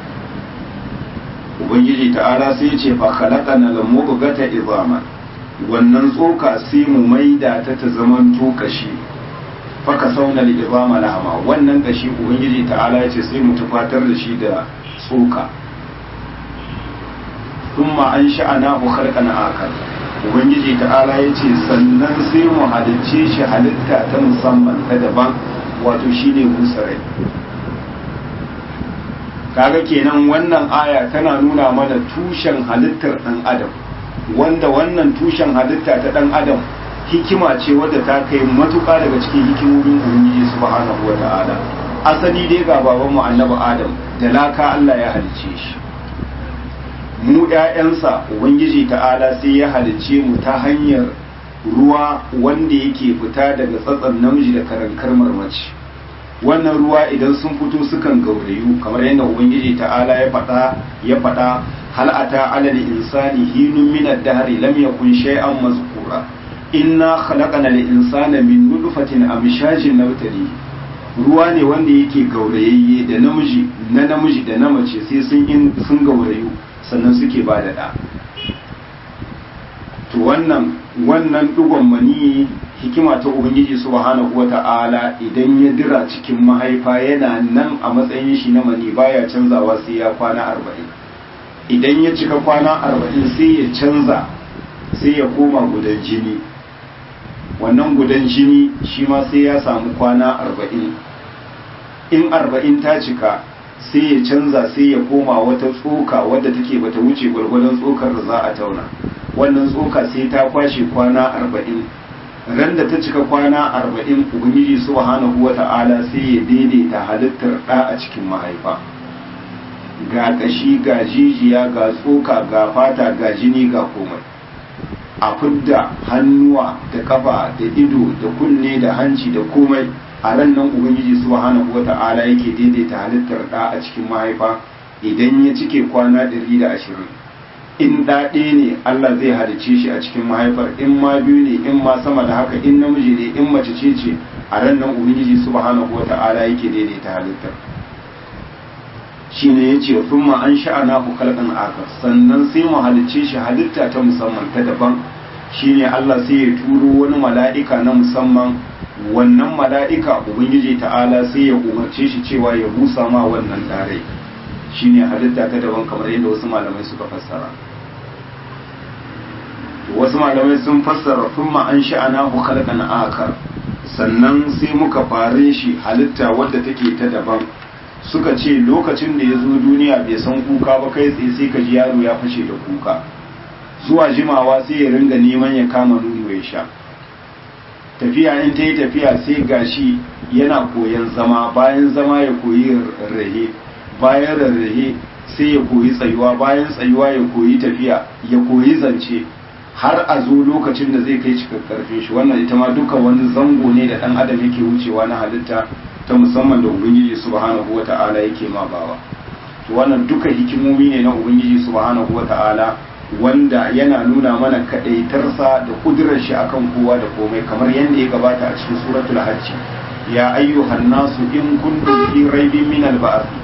ubangiji ta'ala sai ya ce fa khalaqana al-murghata izaman wannan tsoka sai mu maida ta ta zaman kashi faka sauna al-izama lahama wannan kashi ubangiji ta'ala ya ce sai mu tufatar da shi da tsoka thumma an sha'ana hu khalqan akar ubangiji ta'ala ya ce sannan sai mu halicce shi halitta ta musamman ta daban wato shine musarai kaga kenan wannan aya tana nuna mana tushen halittar dan adam wanda wannan tushen halitta ta dan adam hikima ce wadda ta kai matuƙa daga cikin hikimomin ubangiji subhanahu wa ta'ala asali dai ga baban mu annabi adam da laka Allah ya halicce shi mu ƴaƴansa ubangiji ta'ala sai ya halicce mu ta hanyar ruwa wanda yake fita daga tsatsan namiji da karankar marmaci wannan ruwa idan sun fito sukan gaurayu kamar yadda ubangiji ta'ala ya faɗa ya faɗa hal ata ala insani hinun min ad-dahr lam yakun shay'an mazkura inna khalaqna al-insana min nutfatin amshajin nabtali ruwa ne wanda yake gaurayayye da namiji na namiji da na mace sai sun in sun gaurayu sannan suke ba da da to wannan wannan dugon mani hikima ta ubangiji subhanahu wata'ala idan ya dira cikin mahaifa yana nan a matsayin shi na mani baya canzawa sai ya kwana arba'in idan ya cika kwana arba'in sai ya canza sai ya koma gudan jini wannan gudan jini shi ma sai ya samu kwana arba'in in arba'in ta cika sai ya canza sai ya koma wata tsoka wadda take bata wuce gwargwadon tsokar da za a tauna wannan tsoka sai ta kwashe kwana arba'in ran da ta cika kwana arba'in ubangiji subhanahu wa ta'ala sai ya daidaita halittar ɗa a cikin mahaifa ga ƙashi ga jijiya ga tsoka ga fata ga jini ga komai a fidda hannuwa da kafa da ido da kunne da hanci da komai a ran nan ubangiji subhanahu wa ta'ala yake daidaita halittar ɗa a cikin mahaifa idan ya cike kwana ɗari da ashirin in ɗaɗe ne Allah zai halice shi a cikin mahaifar in ma biyu ne in ma sama da haka in namiji ne in mace ce ce a ran nan ubangiji subhanahu wa ta'ala yake daidaita halittar shine yace thumma an sha'ana ku khalqan akar sannan sai mu halice shi halitta ta musamman ta daban shine Allah sai ya turo wani mala'ika na musamman wannan mala'ika ubangiji ta'ala sai ya umarce shi cewa ya busa ma wannan dare shine halitta ta daban kamar yadda wasu malamai suka fassara wasu malamai sun fassara thumma an sha'ana ku khalqan akar sannan sai muka fare shi halitta wadda take ta daban suka ce lokacin da ya zo duniya bai san kuka ba kai tsaye sai ka ji yaro ya fashe da kuka zuwa jimawa sai ya ringa neman ya kama nono ya sha tafiya in ta yi tafiya sai gashi yana koyan zama bayan zama ya koyi rahe bayan rarrahe sai ya koyi tsayuwa bayan tsayuwa ya koyi tafiya ya koyi zance har a zo lokacin da zai kai cikin karfin shi wannan ita ma duka wani zango ne da dan adam yake wucewa na halitta ta musamman da ubangiji subhanahu wata'ala yake ma bawa to wannan duka hikimomi ne na ubangiji subhanahu wata'ala wanda yana nuna mana kadaitarsa da kudurar shi akan kowa da komai kamar yadda ya gabata a cikin suratul hajj ya ayyuhan nasu in kuntum fi raibin min al-ba'th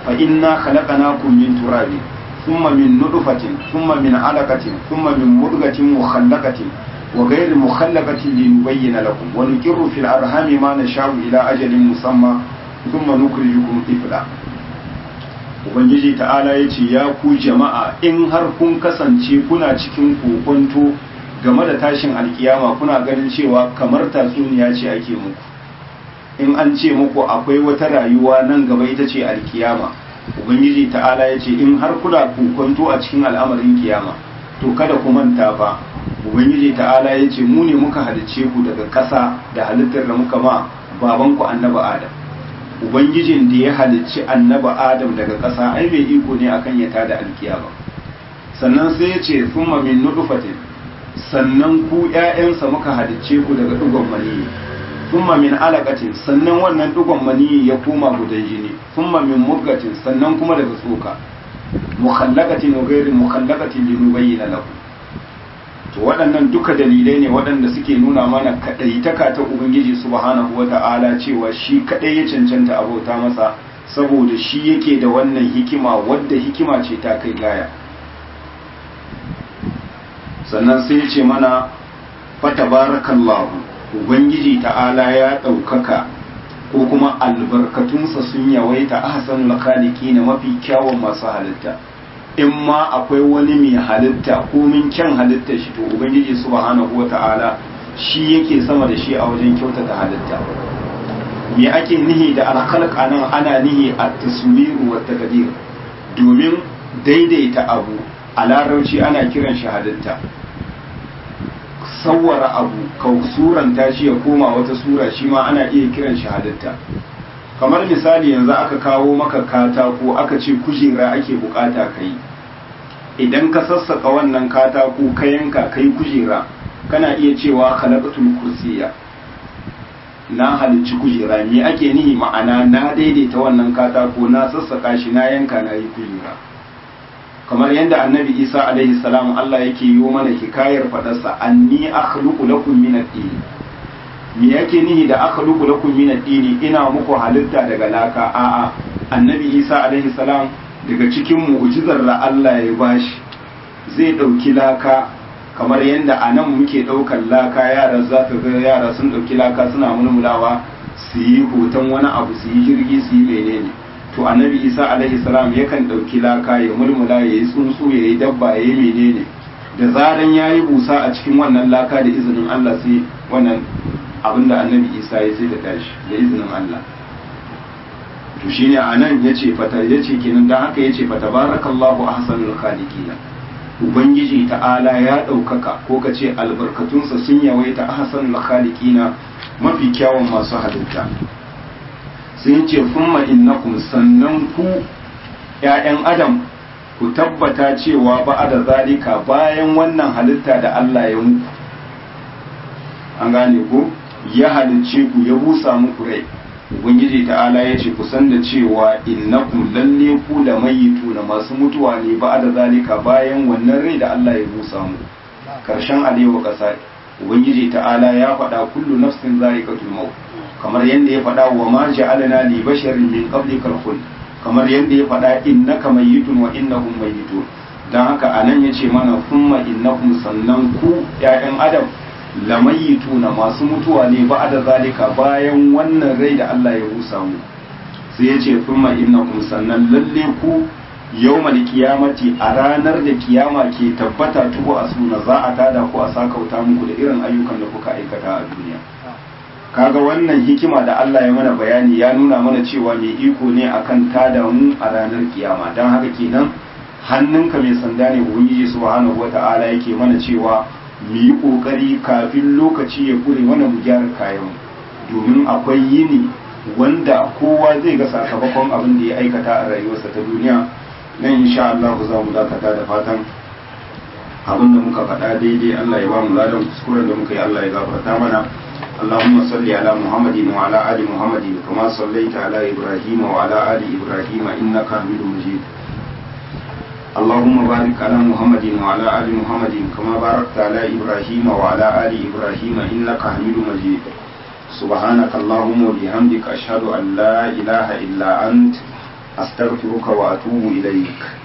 fa inna khalaqnakum min turabin thumma min nutfatin thumma min alaqatin thumma min mudghatin mukhallaqatin wa ghayri mukhallaqatin linubayyana lakum wa nuqirru fil arhami ma nasha'u ila ajalin musamma thumma nukhrijukum tifla ubangiji ta'ala yace ya ku jama'a in har kun kasance kuna cikin kokonto game da tashin alkiyama kuna ganin cewa kamar tatsuniya ce ake muku in an ce muku akwai wata rayuwa nan gaba ita ce alkiyama ubangiji ta'ala ya ce in har kuna kokonto a cikin al'amarin kiyama to kada ku manta fa ubangiji ta'ala ya ce mu ne muka halicce ku daga ƙasa da halittar da muka ma babanku annabi adam ubangijin da ya halicci annabi adam daga ƙasa ai mai iko ne akan ya tada alkiyama sannan sai ya ce thumma min nutfatin sannan ku ƴaƴansa muka halicce ku daga dugon maniyi thumma min alaqatin sannan wannan dugon maniyi ya koma gudan jini thumma min mudgatin sannan kuma daga tsoka mukhallaqatin wa ghairi mukhallaqatin linubayyana lakum to waɗannan duka dalilai ne waɗanda suke nuna mana kaɗaitaka ta ubangiji subhanahu wata'ala cewa shi kaɗai ya cancanta abota masa saboda shi yake da wannan hikima wadda hikima ce ta kai gaya sannan sai ya ce mana fatabarakallahu ubangiji ta'ala ya ɗaukaka ko kuma albarkatunsa sun yawaita ahsanul khaliqina mafi kyawun masu halitta in ma akwai wani mai halitta ko min kyan halitta shi to ubangiji subhanahu wata'ala shi yake sama da shi a wajen kyautata halitta me ake nihi da alkhalq anan ana nihi at-taswiru wa taqdir domin daidaita abu a larabci ana kiran shi halitta sawwara abu ka suranta shi ya koma wata sura shi ma ana iya kiran shi halitta kamar misali yanzu aka kawo maka katako aka ce kujera ake bukata ka yi idan ka sassaka wannan katako ka yanka ka yi kujera kana iya cewa khalaqatul kursiya na halicci kujera me ake nihi ma'ana na daidaita wannan katako na sassaka shi na yanka na yi kujera kamar yadda annabi isa alaihi salam Allah yake yi mana hikayar fadarsa anni akhluqu lakum min ad-din me yake nihi da akhluqu lakum min ad-din ina muku halitta daga laka a'a annabi isa alaihi salam daga cikin mu'jizar da Allah ya bashi zai dauki laka kamar yadda a nan muke daukar laka yara za ka ga yara sun dauki laka suna mulmulawa su yi hoton wani abu su yi jirgi su yi menene to annabi isa alaihi salam yakan ɗauki laka ya mulmula ya yi tsuntsu ya yi dabba ya yi menene da zaran ya yi busa a cikin wannan laka da izinin allah sai wannan abin da annabi isa ya sai da tashi da izinin allah to shine a nan ya ce fata ya ce kenan don haka ya ce fata barakallahu ahsanul khaliqina ubangiji ta'ala ya ɗaukaka ko ka ce albarkatunsa sun yawaita ahsanul khaliqina mafi kyawun masu halitta sai ce summa innakum sannan ku ‘ya'yan adam ku tabbata cewa ba da zalika bayan wannan halitta da Allah ya muku an gane ku ya halicce ku ya busa muku rai ubangiji ta'ala ya ce ku san da cewa innakum lalle ku da mayitu na masu mutuwa ne ba da zalika bayan wannan rai da Allah ya busa mu karshen alewa ƙasa ubangiji ta'ala ya faɗa kullu nafsin za'iqatul maut kamar yadda ya faɗa wa ma ja'alna li basharin min qablikal khuld kamar yadda ya faɗa innaka mayyitun wa innahum mayyitun dan haka anan yace mana thumma innakum sannan ku ƴaƴan adam lamayituna masu mutuwa ne ba da zalika bayan wannan rai da Allah ya rusa mu sai yace thumma innakum sannan lalle ku yawmal qiyamati a ranar da kiyama ke tabbata tubu a suna za a tada ku a sakauta muku da irin ayyukan da kuka aikata a duniya kaga wannan hikima da Allah ya mana bayani ya nuna mana cewa mai iko ne akan tada mu a ranar kiyama don haka kenan hannunka mai sanda ne ubangiji subhanahu wata'ala yake mana cewa mu yi kokari kafin lokaci ya kure mana mu gyara kayan domin akwai yini wanda kowa zai ga sakamakon abin da ya aikata a rayuwarsa ta duniya nan insha Allah za mu dakata da fatan abin da muka faɗa daidai Allah ya ba mu ladan kuskuren da muka yi Allah ya gafarta mana اللهم صل على محمد وعلى آل محمد كما صليت على إبراهيم وعلى آل إبراهيم إنك حميد مجيد اللهم بارك على محمد وعلى آل محمد كما باركت على إبراهيم وعلى آل إبراهيم إنك حميد مجيد سبحانك اللهم وبحمدك أشهد أن لا إله إلا أنت astaghfiruka wa atubu ilaik